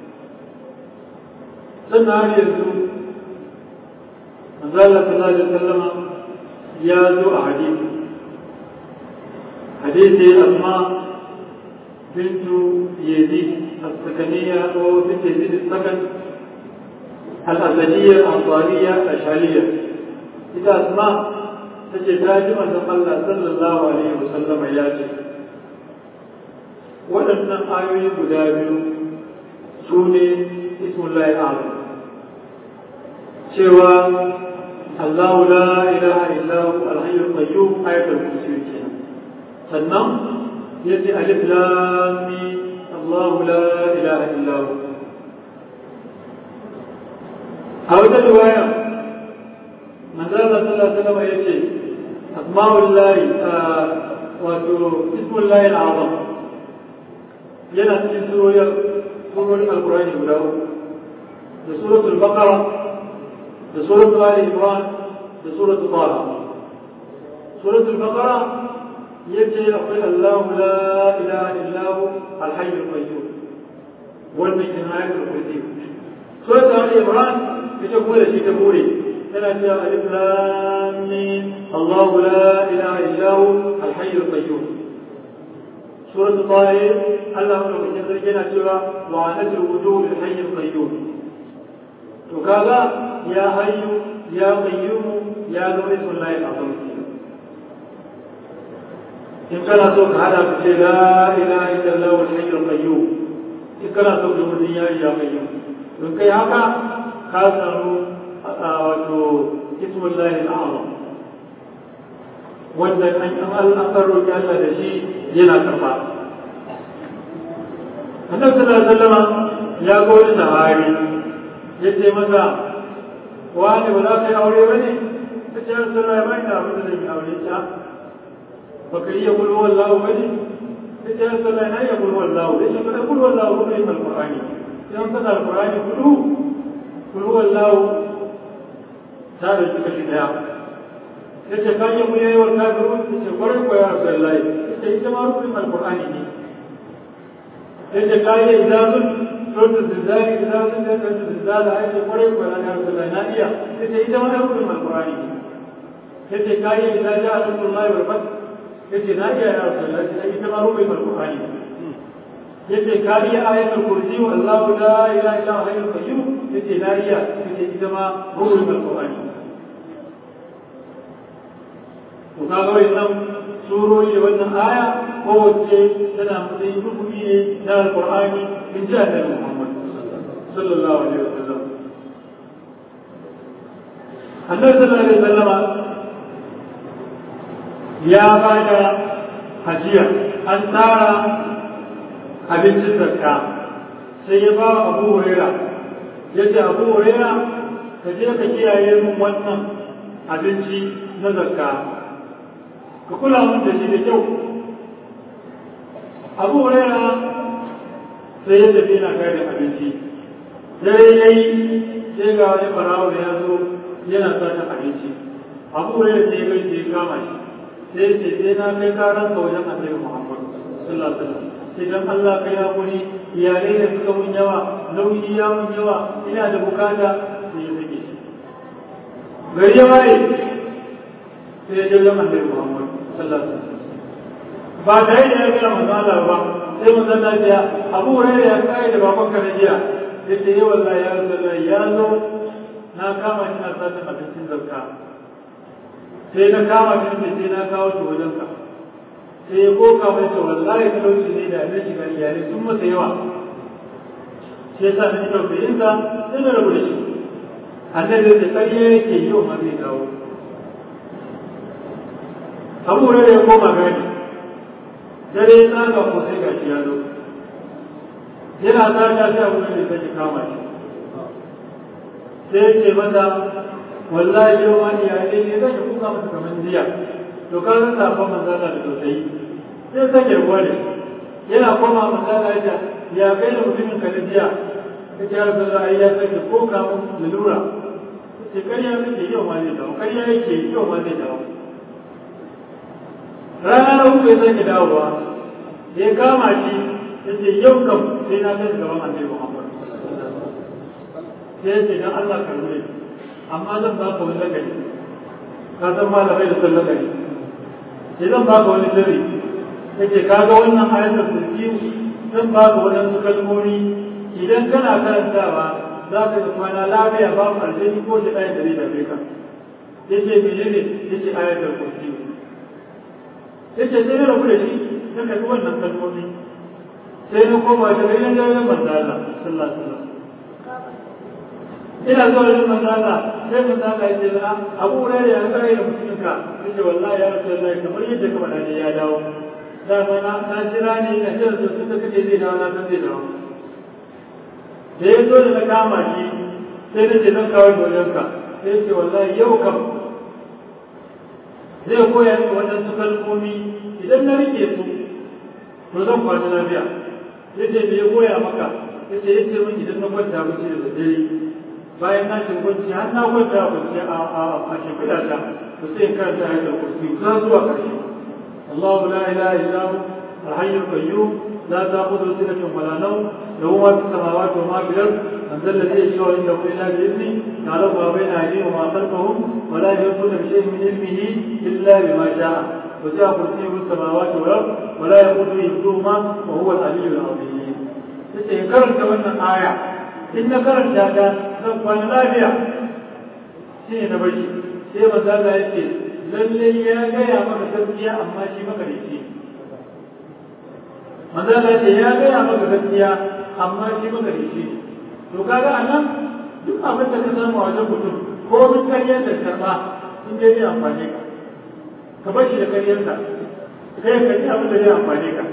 sannan har yanzu manzala sallallahu alaihi wasallama ya zo a hadisi hadisi amma bintu yazid السكنية أو بنت يزيد السكن الأسدية الأنصارية الأشعرية إذا أسماء ta ce ta ji manzon Allah sallallahu alaihi wasallama ya ce waɗannan ayoyi guda biyu su ne ismullahi azam cewa Allahu la ilaha illa hu al-hayyul qayyum ayatul kursi kenan sannan yace alif lam mim Allahu la ilaha illa hu a wata riwaya manzo Allah sallallahu alaihi wasallam yace asma'ullahi wato ismullahi al'azam yana cikin surorin surorin alkurani guda uku da suratul baqara da suratul ali imran da suratul taha suratul baqara yace akwai Allahu la ilaha illa hu al-hayyul qayyum wannan kin ayatul kursi suratul ali imran ita kuma da shi ta bure tana cewa alif lam mim Allahu la ilaha illa hu al-hayyul qayyum سورة طه الله لو من يدرك سورة وعنت الوجوه للحي القيوم وقال يا حي يا قيوم يا ذو اسم الله العظيم إن كان سوك هذا بشيء لا إله إلا الله الحي القيوم إن كان سوك الدنيا يا قيوم من كي هكا خاصة اسم الله الأعظم wanda an an roƙi Allah da shi yana karɓa. Annabi sallallahu alaihi wasallam ya ga wani sahabi ya ce masa wani ba za ka yi aure ba ne? Ta ce Rasulullah ya bai da abin da zai aure ta. Ba ka iya kullu wallahu ba ne? Ta ce Rasulullah na iya kullu wallahu. Ya ce kada kullu wallahu ba ne alƙur'ani. Idan kana alƙur'ani kullu kullu wallahu ta da shi kashi ɗaya. ya ce ka yi muyayi wa kafiru ya ce kwarai ko ya rasu Allah ya ce ita ma rufin alƙur'ani ne ya ce ka yi izazun sautin zizzari izazun da sautin zizzara ya ce kwarai ko ya rasu Allah na iya ya ce ita ma rufin alƙur'ani ne ya ce ka yi izaja a rufin Allah ya rufin ya ce na iya ya rasu Allah ya ce ita ma rufin alƙur'ani ne yace ka iya ayatul kursi wa Allahu la ilaha illa huwa hayyul qayyum yace na iya yace ita ma ruhul alqur'ani to kaga wannan surori da wannan aya kowace tana matsayin rukuni ne na alqur'ani in ji annabi Muhammad sallallahu alaihi wasallam annabi sallallahu alaihi wasallama ya bada hajiya an tsara abincin zakka sai ya ba abu huraira ya ce abu huraira ka je ka kiyaye min wannan abinci na zakka ka kula min da shi da kyau abu huraira sai ya tafi yana kai da abinci dare ya yi sai ga wani barawo da ya zo yana sata abinci abu huraira sai ya kai sai ya kama shi sai ya ce sai na kai karan ka wajen annabi muhammad sallallahu alaihi wasallam idan Allah ka ya kuri iyalai da suka mun yawa nauyi ya mun yawa ina da bukata sai ya sake shi gari ya waye sai ya jirgin annabi Muhammad sallallahu alaihi wasallam ba tare da ya gina manzo Allah ba sai manzo Allah ya Abu Hurairah ya kai da baban ka na jiya yace ya wallahi ya Rasulullah ya zo na kama shi na sanin abincin zakka sai na kama shi sai na kawo shi wajen ka sai ya koka mai ce wallahi talauci ne da na shiga iyalai sun masa yawa shi yasa na shiga bayin sa sai na rabu da shi annabi da ƙarya yake yi wa zai dawo abu da ya koma gani dare ya tsaga ko sai gashi ya zo yana tsaga sai abu da sai kama shi sai ya ce mata wallahi yau ma iyalai ne zai kuka masa kamar jiya to ka san safon manzana da tausayi sai sake ruwa ne yana koma manzana ya ya kai da mutumin ka da jiya ka ce har sallah ai ya sake ko ka mun lalura ce karya kake yau ma zai dawo karya yake yau ma zai dawo rana na uku ya sake dawowa ya kama shi ya ce yau kam sai na kai gaban annabi Muhammad sai ya ce dan Allah ka rure amma zan ba ka wani lagari ka san malamai da sun lagari sai zan baka wani sirri yake kaga wannan ayatul kursi zan baka wadansu kalmomi idan kana karantawa za ka ga kwana lafiya babu aljani ko shi ɗaya da zai dame ka yace menene yace ayatul kursi yace sai na rabu da shi na karɓi wannan kalmomi sai na koma ta bayan jawayen manzo Allah sallallahu alaihi wasallam ina zuwa da manzo Allah sai manzo Allah ya ce na Abu Hurairah ya kare da mutunka yace wallahi ya Rasulullahi kamar yadda ka faɗa ne ya dawo dama na na jira ne na jira da su kace zai dawo na san zai dawo da ya zo da na kama shi sai na ce zan kawo dolenka sai ce wallahi yau kam zai koya min waɗansu kalmomi idan na rike su to zan kwana lafiya yace me ya koya maka yace yace min idan na kwanta bacci da dare bayan na shi kwanci har na kwanta kwanci a a a shimfiɗa ta to sai in karanta ayatul kursi za zuwa ƙarshe Allahu la ilaha illa hu al-hayyul qayyum la ta'khudhuhu sinatun wa la nawm lahu ma fis samawati wa ma fil ard man dhal ladhi yashfa'u indahu illa bi idhnihi ya'lamu ma bayna aydihim wa ma khalfahum wa la yuhituna bi shay'in min ilmihi illa bima sha'a وسع كرسيه السماوات والارض ولا يقوده حفظهما وهو العلي العظيم. sai karanta wannan aya in na karanta ta zan kwana lafiya shi ne na bashi sai manzo Allah ya ce lalle ya gaya maka gaskiya amma shi maka da shi manzo Allah ya ce ya gaya maka gaskiya amma shi maka da shi to kaga anan duk abin da ka samu a wajen mutum ko mun karyar da karba in dai zai amfane ka ka bar shi da karyarsa kai ka ji abin da zai amfane ka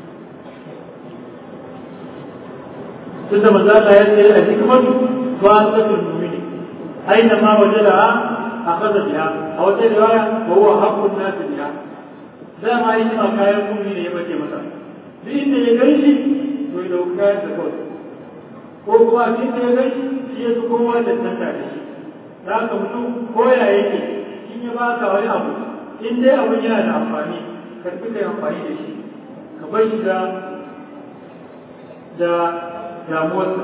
tunda manzo Allah ya ce a hikmatu fa'atul mu'mini aina ma wajadaha akhadha biha a wata riwaya wa huwa haqqun nas biha da ma yi ma kayan mu'mini ne ya bace masa duk inda ya gani to ya dauka kayan da kawai ko kuma duk inda ya gani shi ya fi kowa da tanta da shi da haka mutum ko ya yake in in ya baka wani abu in dai abun yana da amfani ka fi kai amfani da shi ka bar shi da da damuwarsa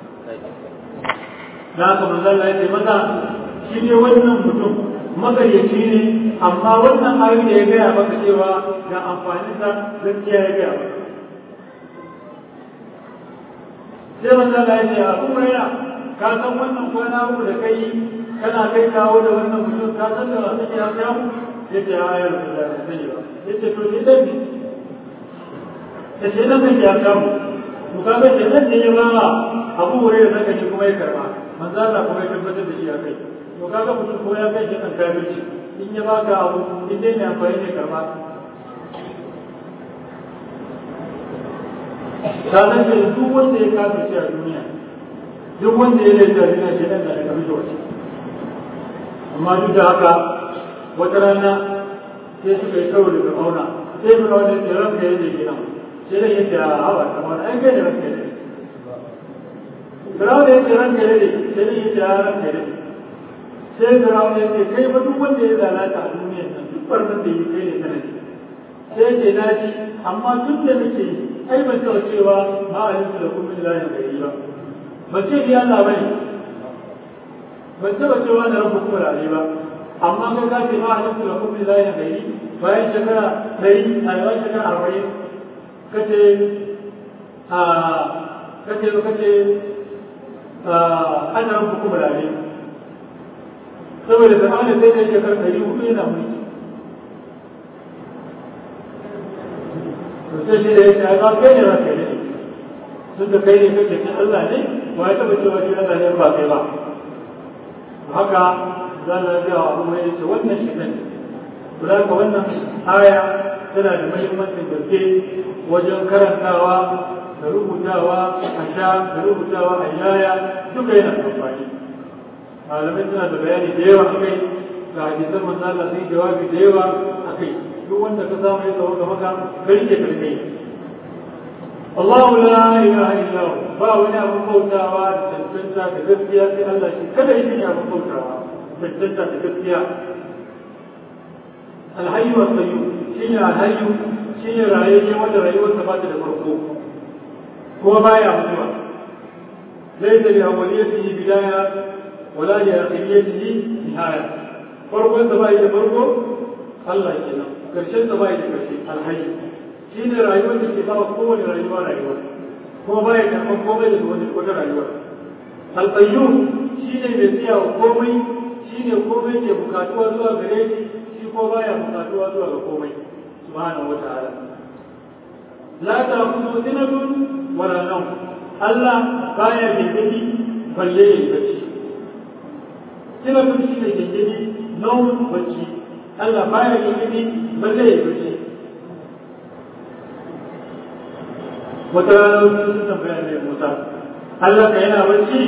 na haka manzon Allah ya ce maza shi ne wannan mutum magaryaci ne amma wannan ayoyi da ya gaya maka cewa ga amfaninsa gaskiya ya gaya maka sai manzon Allah ya ce a kuma yana ka san wannan kwana uku da kai kana kai kawo da wannan mutum ka san da wasu ya samu ya ce a yar da ya sani ba ya ce to ni dan ya ce nan kan ya samu to ka ga nan ne ya ba abu wuri da zaka ji kuma ya karba manzo Allah kuma ya tabbatar da shi a kai to kaga mutum ko ya kai shi kan kafirci in ya baka abu in dai ne amfani ne karba ka san da duk wanda ya kafirci a duniya duk wanda ya laifi a duniya shi nan da ya kafirci wace amma duk da haka wata rana sai suka yi kawo da fir'auna sai fir'auna ya ce ranka ya je gidan sai da yake a hawa kamar an kai da ranka ya je Firawun ya ce ranka ya dade sai ne ya ce ya ranka ya dade sai Firawun ya ce kai fa duk wanda ya lalata a duniyar nan duk barnan da yi kai ne sanadi sai ce na ji amma tun da nake yi ai ban taɓa cewa ma a yin da kuma ilahin gari ba ban ce ni Allah bane ban taɓa cewa na rabu kuma rare ba amma kai ka ce ma a yin da kuma ilahin gari bayan shekara ɗari a yawan shekara arba'in kace a kace kace ana rabu kuma rare saboda zamanin sai da shekar ɗari hudu yana mulki to sai shi da ya ce ai ba kai ne ba kai ne tun da kai ne kake cin Allah ne ba ya taɓa cewa shi Allah ne ba kai ba haka za na ga abu mai yace wannan shi ne to da ka wannan aya tana da muhimmancin gaske wajen karantawa da rubutawa a sha da rubutawa a yaya duka yana amfani malamai suna da bayani da yawa akai ga hadisan manzo Allah sai jawabi da yawa akai duk wanda ka samu ya tsawo ga maka kai ke karkai Allahu la ilaha illa hu ba wani abin bautawa da tantanta da gaskiya sai Allah shi kada yake ne abin bautawa tantanta da gaskiya alhayyu wa sayyu shine alhayyu shine rayuwa wanda rayuwarsa ba ta da farko kuma baya mutuwa ليس لأوليته بداية ولا لآخريته نهاية فرق أنت باي فرق الله يكنا كرشن باي كرشي الحي شين رأيوة استفاء قوة رأيوة رأيوة هو باي كما قوة لدون القدر رأيوة القيوم شين يسيا قومي شين قومي يبكاتوا زوا غريش شي ko baya bukatuwa zuwa ga komai subhanahu wataala la ta'khudhu sinatun wala nawm Allah baya gengedi balle ya bacci kina kun shi ne gengedi nauyin bacci Allah baya gengedi balle ya bacci wata rana sun tambaya ne Musa Allah ka yana bacci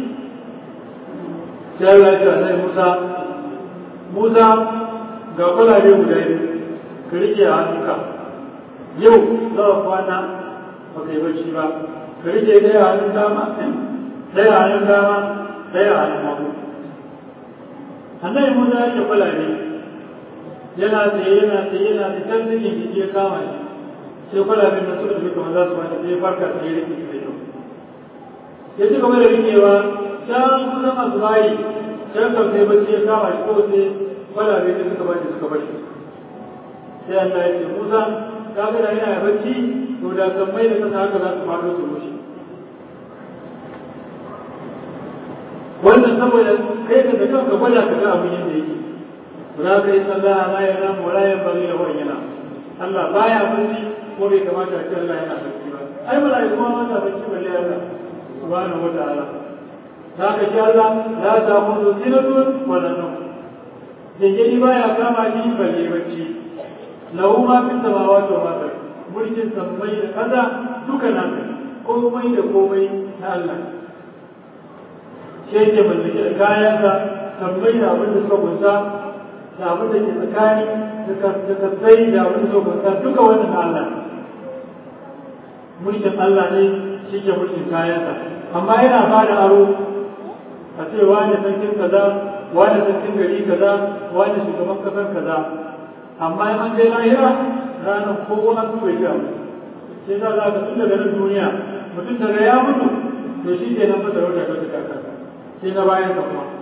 sai Allah ya ce Musa Musa ga kwalabe guda biyu ka rike a hannunka yau za a kwana ba ka yi bacci ba ka rike ɗaya hannun dama ɗaya hannun dama ɗaya hannun hagu annabi musa ya ce kwalabe yana tsaye yana tsaye yana tsaye can zikin jiki ya kama shi sai kwalaben da suka tafi kamar za su fata sai farka tsaye rike su da kyau ya ci gaba da rikewa can kusan asubahi can kam sai bacci ya kama shi ko sai kwalabe da suka bashi suka bashi sai Allah ya ce Musa ka ga da yana bacci to da sammai da kasa haka za su faɗo su rushe wannan saboda kai ka da kanka gwada ka ga abin yadda yake za ka yi sallah la ya namu wala ya bari da wani yana Allah baya bacci ko bai kamata a ce Allah yana bacci ba ai mala'iku ma mata bacci balle Allah subhanahu wa ta'ala za ka ji Allah la ta mutu sinatun wala nawm jingiri baya kama ni balle bacci lahu ma fi samawati wa ma fil mulkin sammai da kaza duka nan komai da komai na Allah shi yake mallake da kayansa sammai da abin da suka kunsa da abin da ke tsakani da kasai da abin da suka kunsa duka wannan na Allah mulkin Allah ne shi ke mulkin kayansa amma yana ba da aro a ce wani sarkin kaza wani sarkin gari kaza wani shugaban kasar kaza amma in an je lahira ranar kowa an bai ga sai za za ka tun daga nan duniya mutum daga ya mutu to shi ke nan fasa rauta ta suka kasa sai na bayan ka kuma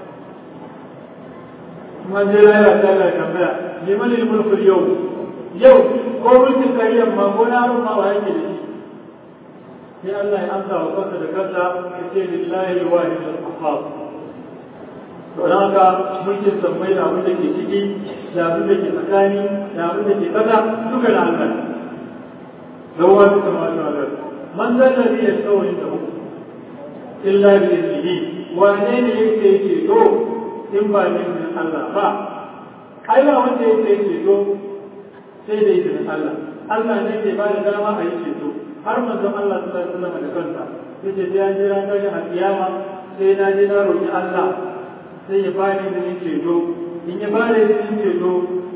kuma je lahira ta Allah ya tambaya liman mulkul yau yau ko mulkin kariyar ma ko na ma wa yake da shi sai Allah ya amsa wa kansa da kansa ya ce lillahi wahid al-qahhar to dan haka mulkin sammai da abin da ke ciki da abin da ke tsakani da abin da ke kasa duka da Allah lawa da samawati wal ard man da ladhi yastawli lahu illa bi idnihi wane ne yake yake to in ba ne Allah ba ai ba wanda yake yake to sai da izinin Allah Allah ne ke ba da dama a yi ceto har manzon Allah sallallahu alaihi wasallam da kansa yace sai an jira ta a kiyama sai na je na roki Allah sai ya bani da yin ceto in ya bani da yin ceto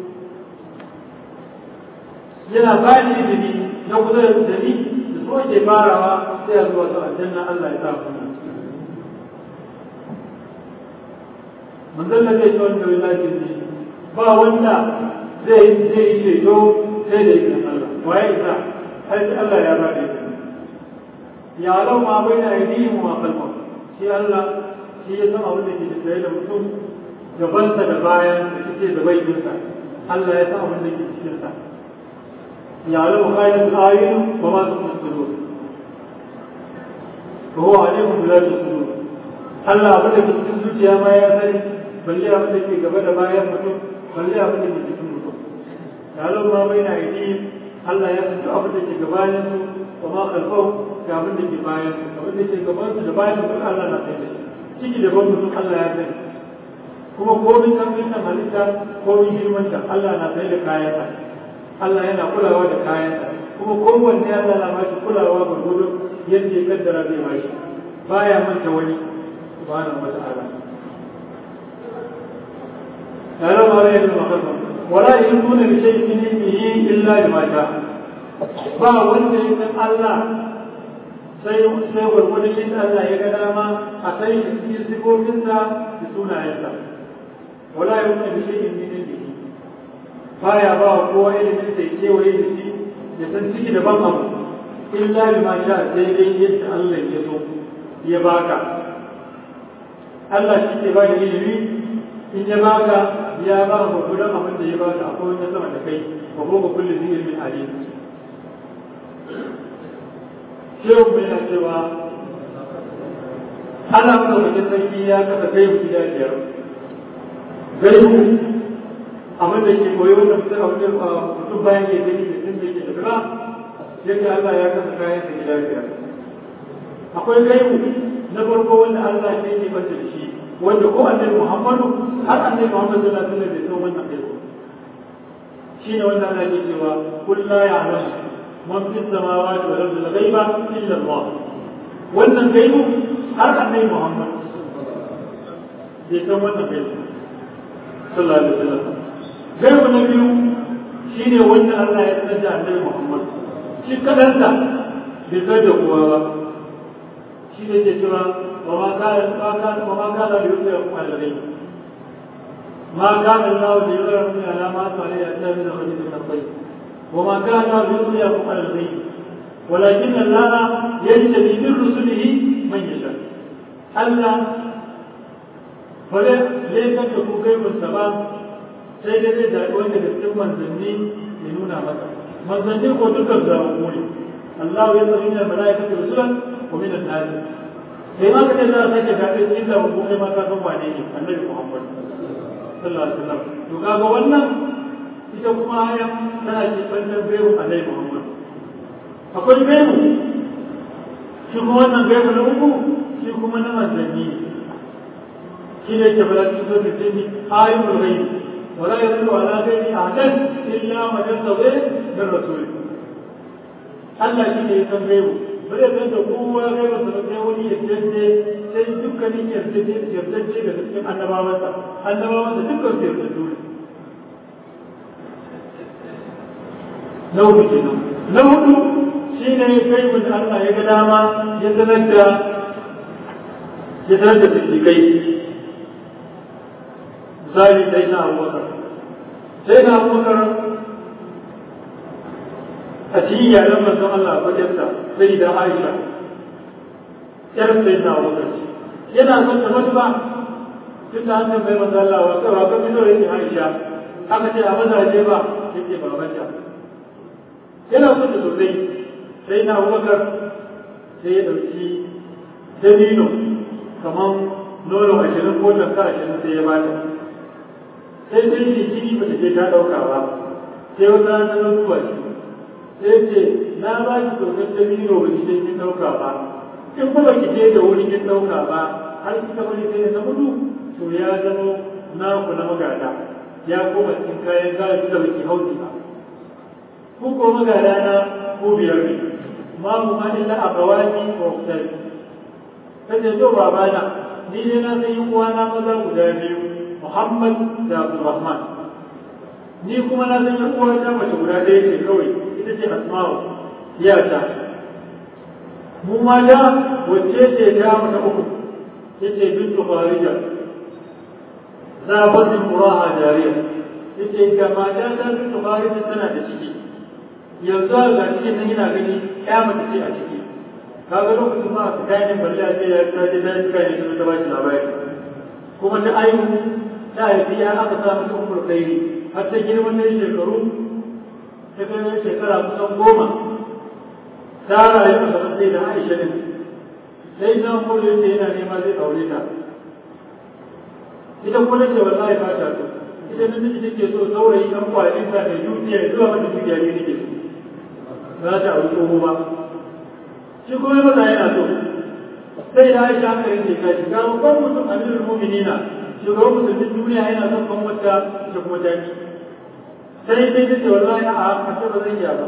yana bani izini na kusa da da ni da so ke farawa sai a zuwa ta aljanna Allah ya sa ku manzon Allah ya ce wanda wallahi ne ba wanda zai zai ceto sai da izinin Allah waye isa har Allah ya ba da ya lau ma bai na yi ma kalmar shi Allah shi ya san abin da ke tafiye da mutum gabansa da bayan da suke da baikinsa Allah ya san abin da ke cikinsa ya lau kayan ayin ba ma su kuma tsoro ko wa ne mu da su Allah abin da ke cikin zuciya ma ya sani balle abin da ke gaba da bayan mutum balle abin da ke cikin mutum ya lau ma bai na yi Allah ya san abin da ke gabanin su wa ma khalfau ga abin da ke bayan su abin da ke gaban su da bayan su Allah na sai da shi ciki da ban mutum Allah ya sani kuma komin karfin nan halitta komin girman ta Allah na sai da kayan sa Allah yana kulawa da kayan sa kuma kowanne Allah na bashi kulawa gurgurun yadda ya kaddara zai bashi baya manta wani subhanahu wa ta'ala تعالى ما لا يدري ما ولا يحيطون بشيء من علمه الا بما شاء ba wanda ya san Allah sai sai gwargwadon shi Allah ya ga dama a kai shi cikin sifofinsa da sunayensa wala ya wuce bishe in min ilmihi baya ba wa kowa ilimin sai kewaye da shi ya san ciki da ban abu illa bima sha sai dai yadda Allah ya so ya baka Allah shi ke ba da ilimi in ya baka ya ba ka gudan abin da ya baka akwai wani sama da kai wa ko kullu zai ilmin alim shehu mai na cewa Allah kuma wajen sarki ya kasa kai mu gida biyar gaibu abin da ke koyi wanda mutum a wajen mutum bayan ya gani da sun da ke da yadda Allah ya kasa kayan da gida biyar akwai gaibu na farko wanda Allah ne ke banta da shi wanda ko annabi Muhammadu har annabi Muhammad sallallahu alaihi wasallam bai san wannan gaibu shine wanda Allah ke cewa kullu ya'lamu man fi samawati wal ardi ghaiba illa Allah wannan gaibu har annabi Muhammad bai san wannan gaibu sallallahu alaihi wasallam gaibu na biyu shine wanda Allah ya sanar da annabi Muhammad shi kadanta bai san da kowa ba shi ne ke cewa wa ma kana ma kana wa ma kana da yusa kuma da rai ma kana Allah da yusa kuma alama ta ne ya ta min hadith al-tayyib wa ma kana da yusa kuma da rai ولكن الله يجتبي من رسله من يشاء الله فلا ليس كفوكي والسباب sai dai zai zaɓi wanda da cikin manzanni ya nuna masa manzanni ko dukkan zaɓaɓɓu ne Allah ya zama yin mala'ika da rusulan ko min an-nas sai ma kace za a sake zaɓe cikin zaɓaɓɓu kai ma ka san wane ne annabi Muhammad sallallahu alaihi wasallam to kaga wannan ita kuma aya tana ce bandan bayu annabi Muhammad akwai bayu shi kuma wannan bayu na uku shi kuma na manzanni shi ne ke bala cikin sosai sai ayyul ghaib ولا يدل على غير أحد إلا من يرتضي من رسوله Allah shi ne ya san gaibu ba zai san da kowa gaibu da sai wani ya janje sai dukkanin yardance da cikin annabawansa annabawansa dukkan su yardance ne na hudu kenan na hudu shi ne gaibu da Allah ya ga dama ya sanar da ya sanar da kai misali sai na abubakar sai na abubakar a cikin iyalan manzon Allah fajarsa sai da Aisha yar sai na abubakar yana son ta mutu ba tun da hannun bai manzon Allah wa kai wa kan fito yake Aisha aka ce a mazaje ba yake babanta yana son ta sosai sai na abubakar sai ya ɗauki dabino kamar nono ashirin ko tafka ashirin sai ya bata sai sai ce jini ba ta je ta ɗauka ba sai wata ta zo duba shi sai ce na ba ki kyautar dabino ba ki je kin ɗauka ba in kuma ki je da wuri kin ɗauka ba har kika bari sai na mutu to ya zama naku na magada ya koma cikin kayan gadi da baki hauki ba ku ko magada na ku biyar ne ma mu ma illa akawani wa uktari kace to babana ni ne na san yin uwana maza guda biyu Muhammad da Abdulrahman ni kuma na san yin uwata mace guda ɗaya ce kawai ita ce Asma'u iyata mu ma da wacce ce ta mata uku yace bintu Kharija zabatin muraha jariya yace ga mata ta bintu Kharija tana da ciki yanzu ga cikin nan yana gani ya mace ce a ciki kaga lokacin ma ka kayan balle a ce ya ta je ta yi kayan su ta bashi labari kuma ta aihu ta haifi ya aka sa mata umar kairi har ta girma ta yi shekaru ta kai shekara kusan goma ta rayu a gaban sai da aisha ne sai na umar ya ce yana nema zai aure ta ita kuma ce wallahi ba ta so ita nan take so saurayi dan kwalin ta da dukiya zuwa mata dukiya ne take so za ta aure tsoho ba shi kuma maza yana so sai da aisha aka rinke ka shi ga babban mutum amirul mu'minina shugaban musulmin duniya yana son ban wata da kuma taki sai sai ta ce wallahi a a ce ba zan iya ba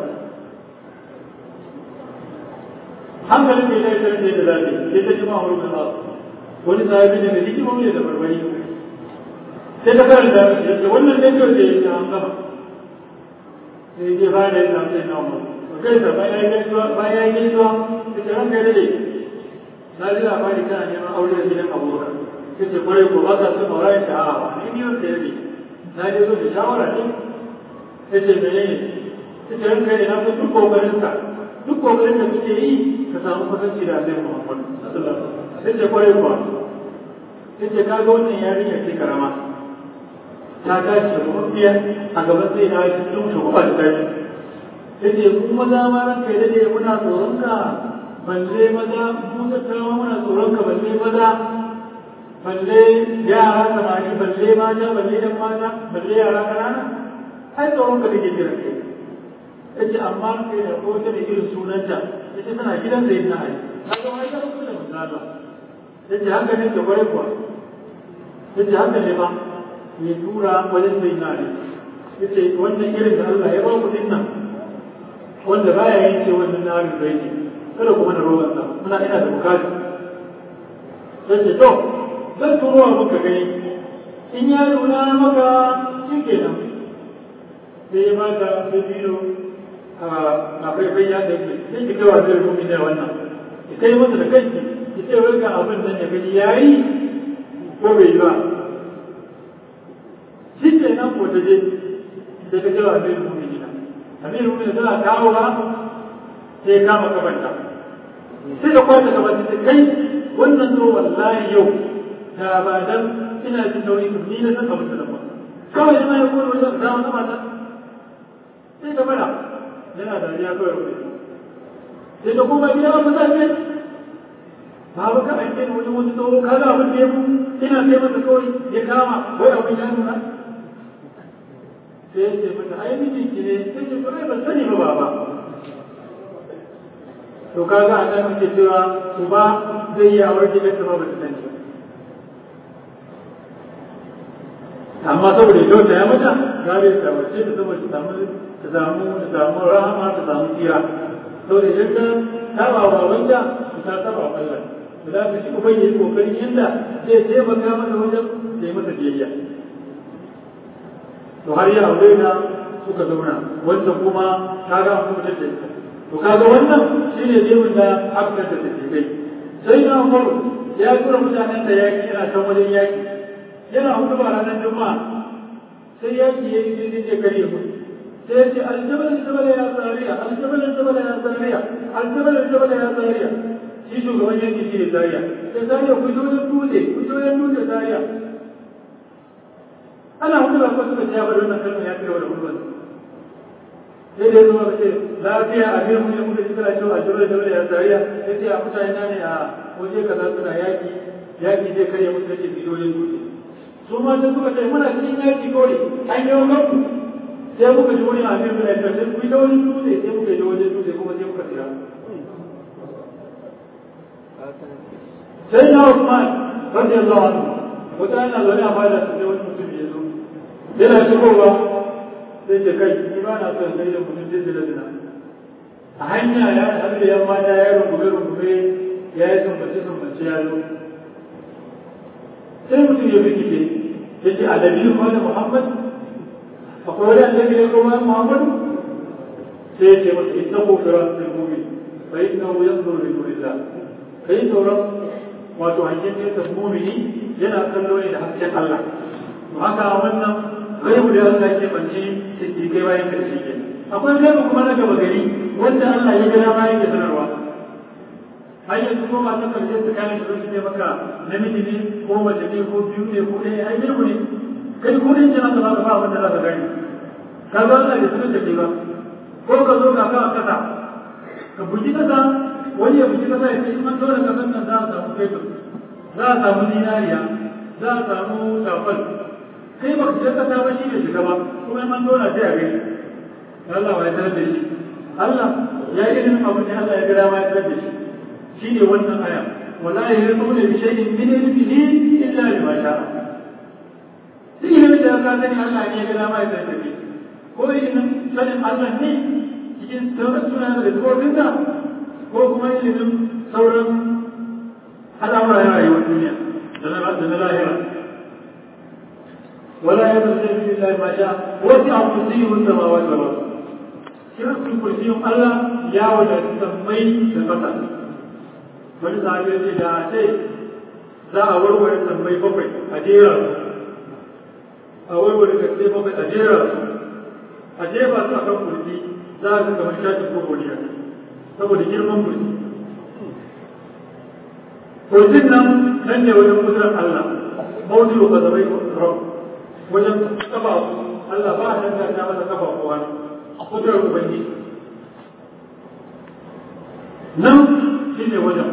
hankalin mai laifin da da zafi sai ta ji ma wani da wani sahabi ne da hikimomi da barbari sai ta karanta shi yace wannan ne kawai da yake an gama sai ya ba da yadda sai na mu kai da bayan ya gaisuwa bayan ya gaisuwa ita ran kai dade na ji labari kana neman aure da gidan abubakar kace kwarai ko ba ka son aure ta a ni ne wanda yake na je zo da shawara ne kace menene kace ran kai na so duk kokarin ka duk kokarin da kuke yi ka samu kusanci da Annabi Muhammad sallallahu alaihi wasallam kace kwarai ko kace ka ga wannan yarinya ce karama ta tashi da mafiya a gaban sai na cikin shugaba da tashi yace mu maza ma ran kai dade muna tsoron ka balle maza mu tattawa muna tsoron ka balle maza balle yara samari balle mata balle yan mata balle yara kanana ai tsoron ka take jira kai yace amma kai da ko ta da irin sunanta yace tana gidan da yana ai kaga mai ka rubuta misala yace haka ne ke bare kuwa yace haka ne ba ya tura wajen sai na ne yace wannan irin da Allah ya ba ku dinnan wanda baya yin ce wannan na harin bai ne kada kuma da roban sa muna ina da bukatu sai ce to zan turo wa muka gani in ya nuna maka shi kenan sai ya bata sai biyo a faifai ya ɗauke sai ki kai wa zai rumi da wannan ki kai masa da kanki ki ce wai ga abin nan ya gani ya yi ko bai yi ba shi kenan ko ta je sai ka kai wa zai rumi amiru ne tana kawo ba sai kama kabanta sai da kwata kabanta ta kai wannan zo wallahi yau da ba dan ina jin nauyi to ni na san abin da ba kawai ma ya koyi wajen da wata mata sai ka fara yana da ya kawai rubuce sai da kuma gida ba ta ce ba ba ka aike ni wajen wani tsoho ka ga abin da ya mu ina kai masa kawai ya kama wai abin ya nuna sai ya ce mata ai mijinki ne sai ce to ai ban sani ba baba to kaga a nan muke cewa uba zai yi awar gidan ta ba ta sani amma saboda yau ta ya mata gare ta wace ta saboda ta samu ta samu ta samu rahama ta samu tsira saboda idan ta saba wa babanta ta saba wa Allah to za ka shi uban yi kokarin yadda zai taimaka mata wajen da yi masa biyayya to har ya aure ta suka zauna wanda kuma kaga an kuma da ita to kaga wannan shine jemin da aka da take kai sai na Umar ya tura mutanen da yaki yana kan wajen yaki yana hudu ba ranar juma'a sai ya ki yayi daidai da kare mu sai ya ce aljabal aljabal ya zariya aljabal aljabal ya zariya aljabal aljabal ya zariya shi shugaban yanki shi ne zariya sai zariya ku zo da dutse ku zo da dutse zariya ana hudu ba kuma suka ce ya bari wannan kalmar ya kai wa da hudu sai dai zuwa ce lafiya a biyan mun muka kira cewa a jibrin da ya zariya ya ce a mutane na ne a waje kaza suna yaki yaki zai karya musu yake biliyoyin dutse su ma sai suka ce muna cikin yaki kawai an yi wa sai muka ji wani abin da ya sai ku yi da wani dutse sai muka yi da wani dutse kuma sai muka tsira sai na Usman radiyallahu anhu wata yana zaune a bada su sai wani mutum ya zo yana shigowa sai ce kai ni ba na son sai da mutum zai zira zina a hanya ya haɗu da yan mata ya rungume rungume ya yi sumbace sumbace ya zo sai mutum ya bincike ya ce adabi ma da muhammad akwai wani annabi ya kuma muhammad sai ya ce masa ita ko firan sai mumin fa inna hu yanzuru li nurillah kai sauran wato hangen nesa mumini yana kallo ne da hasken Allah to haka wannan gaibu da Allah ke banci siddiqai bayan karshe ke akwai gaibu kuma na gaba gari wanda Allah ya ga dama yake sanarwa har yanzu ko ba ta karshe su kayan su ne maka namiji ne ko mace ne ko biyu ne ko ɗaya ai gaibu ne kai ko ɗin jana ka ba ba wanda za ka gani ka ga Allah da sunan da ba ko ka zo ka kawo kasa ka buji kasa wani ya buji kasa ya ce in an dole kasan nan za a samu fetur za a samu zinariya za a samu shafal kai ba ka kasa ba shi ne shiga ba kuma in an dole sai a gani Allah ya tarar da shi Allah ya yi ilimin abin da Allah ya gada ma ya tarar da shi shi ne wannan aya wala yahirmuna bi shay'in min ilmihi illa bima sha'a duk ilimin da ka sani Allah ne ya gada ma ya tarar da shi ko ilimin sanin Allah ne cikin sauran suna da tsofinsa ko kuma ilimin sauran al'amura na rayuwar duniya da na lahira ولا يدرس في الله ما شاء وسع كرسيه السماوات والارض shirkin kursiyin Allah ya wadatu sammai da ƙasa wani sahabi ya ce da ce za a warware sammai bakwai a jera a warware kasai bakwai a jera a jefa su a kan kursi za a zuka wani shafi ko godiya saboda girman kursi kursin nan nan ne wajen kudurar Allah mawuzi ba zama yi wajen kafa Allah ba a danganta masa kafa ko hannu kudurar ubangiji nan shi ne wajen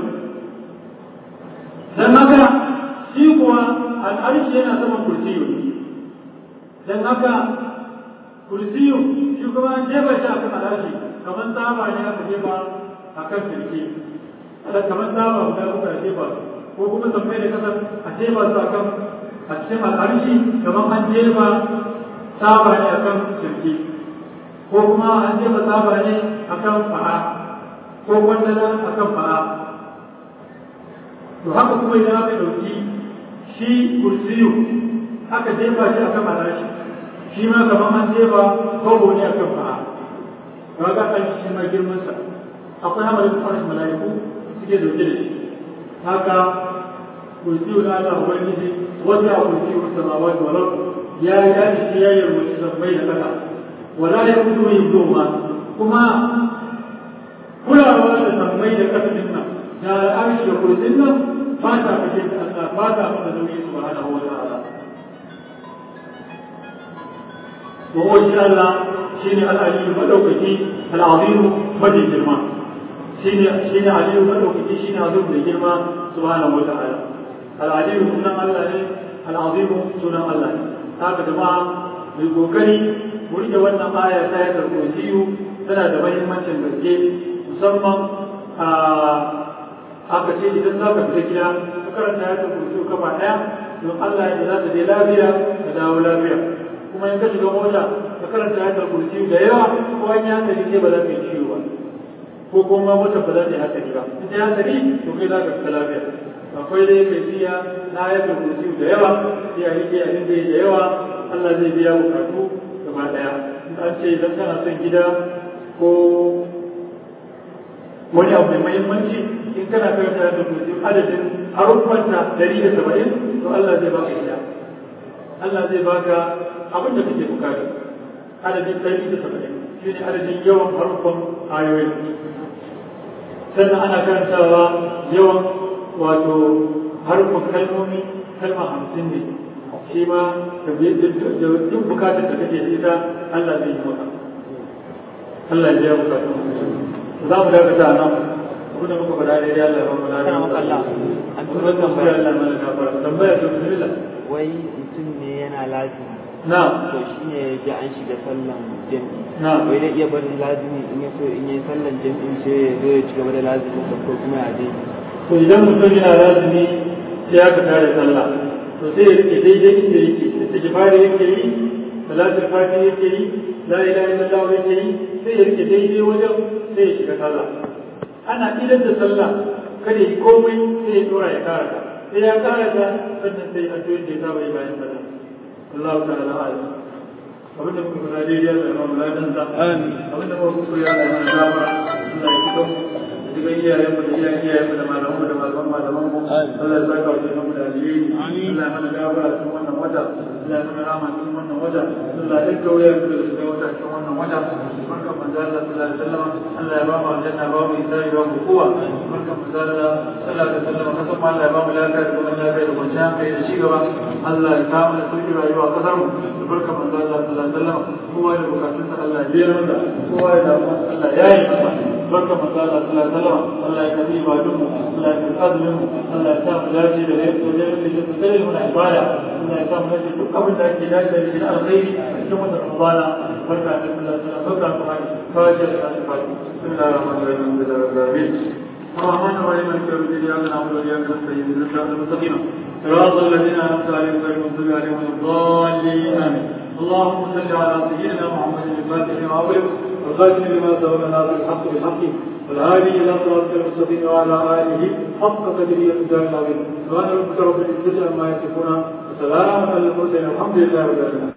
don haka shi kuwa al'arshi yana saman kursiyu don haka kursiyu shi kuma jefa shi a kan al'arshi kamar tsaba ne aka jefa a kan kirki kamar tsaba guda kuka jefa ko kuma sammai da kasar a jefa su a kan a cikin al'arshi kamar an jefa tsaba ne a kan kirki ko kuma an jefa tsaba ne a kan fa'a ko kwandala a kan fa'a to haka kuma idan aka ɗauki shi kursiyu aka jefa shi a kan alashi shi ma kamar an jefa kogo ne a kan fa'a ba ga an shi ma girmansa akwai hamarin farshen mala'iku suke dauke da shi haka kursiyu na Allah ubangiji wata a kursiyu samawati wal ard ya ya shi ya yarwaci zambai da kasa wala ya kudu yin doma kuma kulawa da sammai da ƙarfin nan da al'arshi da kursin nan ba ta fashe da Allah ba ta fada nauyi subhanahu wa ta'ala wa huwa shi Allah shine al-aliyu madaukaki al-azimu madin girma shine shine aliyu madaukaki shine azim da girma subhanahu wa ta'ala al-aliyu sunan Allah ne al-azimu sunan Allah ne haka jama'a mai kokari mu rike wannan aya ta yadda kursiyu tana da mahimmancin gaske musamman a aka ce idan za ka fita gida ka karanta yadda kursiyu kafa ɗaya don Allah ya za ta je lafiya ka dawo lafiya kuma in ka shiga mota ka karanta yadda kursiyu da yawa ko an yi hankali ke ba za ka yi ciwo ba ko kuma mota ba za ta yi hankali ba in ta yi hankali to kai za ka fita lafiya akwai dai kai biya na yadda kursiyu da yawa sai a rike a inda da yawa Allah zai biya bukatu gaba daya an ce idan kana son gida ko wani abu mai muhimmanci in kana karanta da kursi adadin haruffanta dari da saba'in to Allah zai baka gida Allah zai baka abin da kake bukata adadin ɗari da saba'in shi ne adadin yawan harkon ayoyi sannan ana karantawa yawan wato harkon kalmomi kalma hamsin ne shi ma da duk bukatar da kake da ita Allah zai yi maka Allah ya biya bukatun za mu dakata nan abin da muka faɗa daidai Allah ya ba mu lafiya Allah an kuma tambaya Allah mana gafara tambaya ta bismillah wai mutum ne yana lazimi na to shi ne ya ji an shiga sallan jam'i na wai dai iya barin lazimi in ya so in yi sallan jam'in sai ya zo ya ci gaba da lazimin sa ko kuma ya dai to idan mutum yana lazimi sai aka tare sallah to sai ya rike daidai inda yake istighfari yake yi salatul fati yake yi la ilaha illallah yake yi sai ya rike daidai wajen sai ya shiga sallah ana idan da sallah kada yi komai sai ya dora ya karata sai ya karata sannan sai addu'o'in da ya saba yi bayan sallah Allah ta'ala a'lam abinda muka fara daidai Allah ya ba mu ladan sa abinda muka kuskure Allah ya mana gafara Allah ya fito daga iyayenmu da iyayen iyayenmu da malamanmu da malaman malamanmu Allah ya saka wa mu da alheri Allah ya mana gafara cikin wannan wata Allah ya mana rama cikin wannan wata Allah ya dinka wuya mu da shiga wata cikin wannan wata barkan manzo Allah sallallahu alaihi wasallam Allah ya ba mu aljanna ba mu isari ba mu kowa barkan manzo Allah sallallahu alaihi wasallam kasan ma Allah ya ba mu lafiya da kuma lafiya da kwanciyar hankali da ci gaba Allah ya kawo mana sauki rayuwa a kasar mu da barkan manzo Allah sallallahu alaihi wasallam kowa da bukatunsa Allah ya biya masa kowa da damuwarsa Allah ya yi masa barkan manzo Allah sallallahu alaihi wasallam Allah ya kafi ibadun mu Allah ya kafi azumin mu Allah ya sa mu dace da rai ko da yake da kare mu na ibada Allah ya sa mu dace duk abin da ake dace da shi na alkhairi a cikin wannan Ramadana barka da Allah sallallahu alaihi wasallam barka kuma fatiha da fatiha bismillahir rahmanir rahim alhamdulillahi rabbil alamin الرحمن الرحيم مالك يوم الدين اياك نعبد واياك نستعين اهدنا الصراط المستقيم صراط الذين انعمت عليهم غير المغضوب عليهم ولا الضالين امين اللهم صل على سيدنا محمد الفاتح لما اغلق والخاتم لما سبق ناصر الحق بالحق والهادي الى صراط المستقيم وعلى اله حق قدره ومقداره العظيم سبحان ربك رب العزه عما يصفون وسلام على المرسلين الحمد لله رب العالمين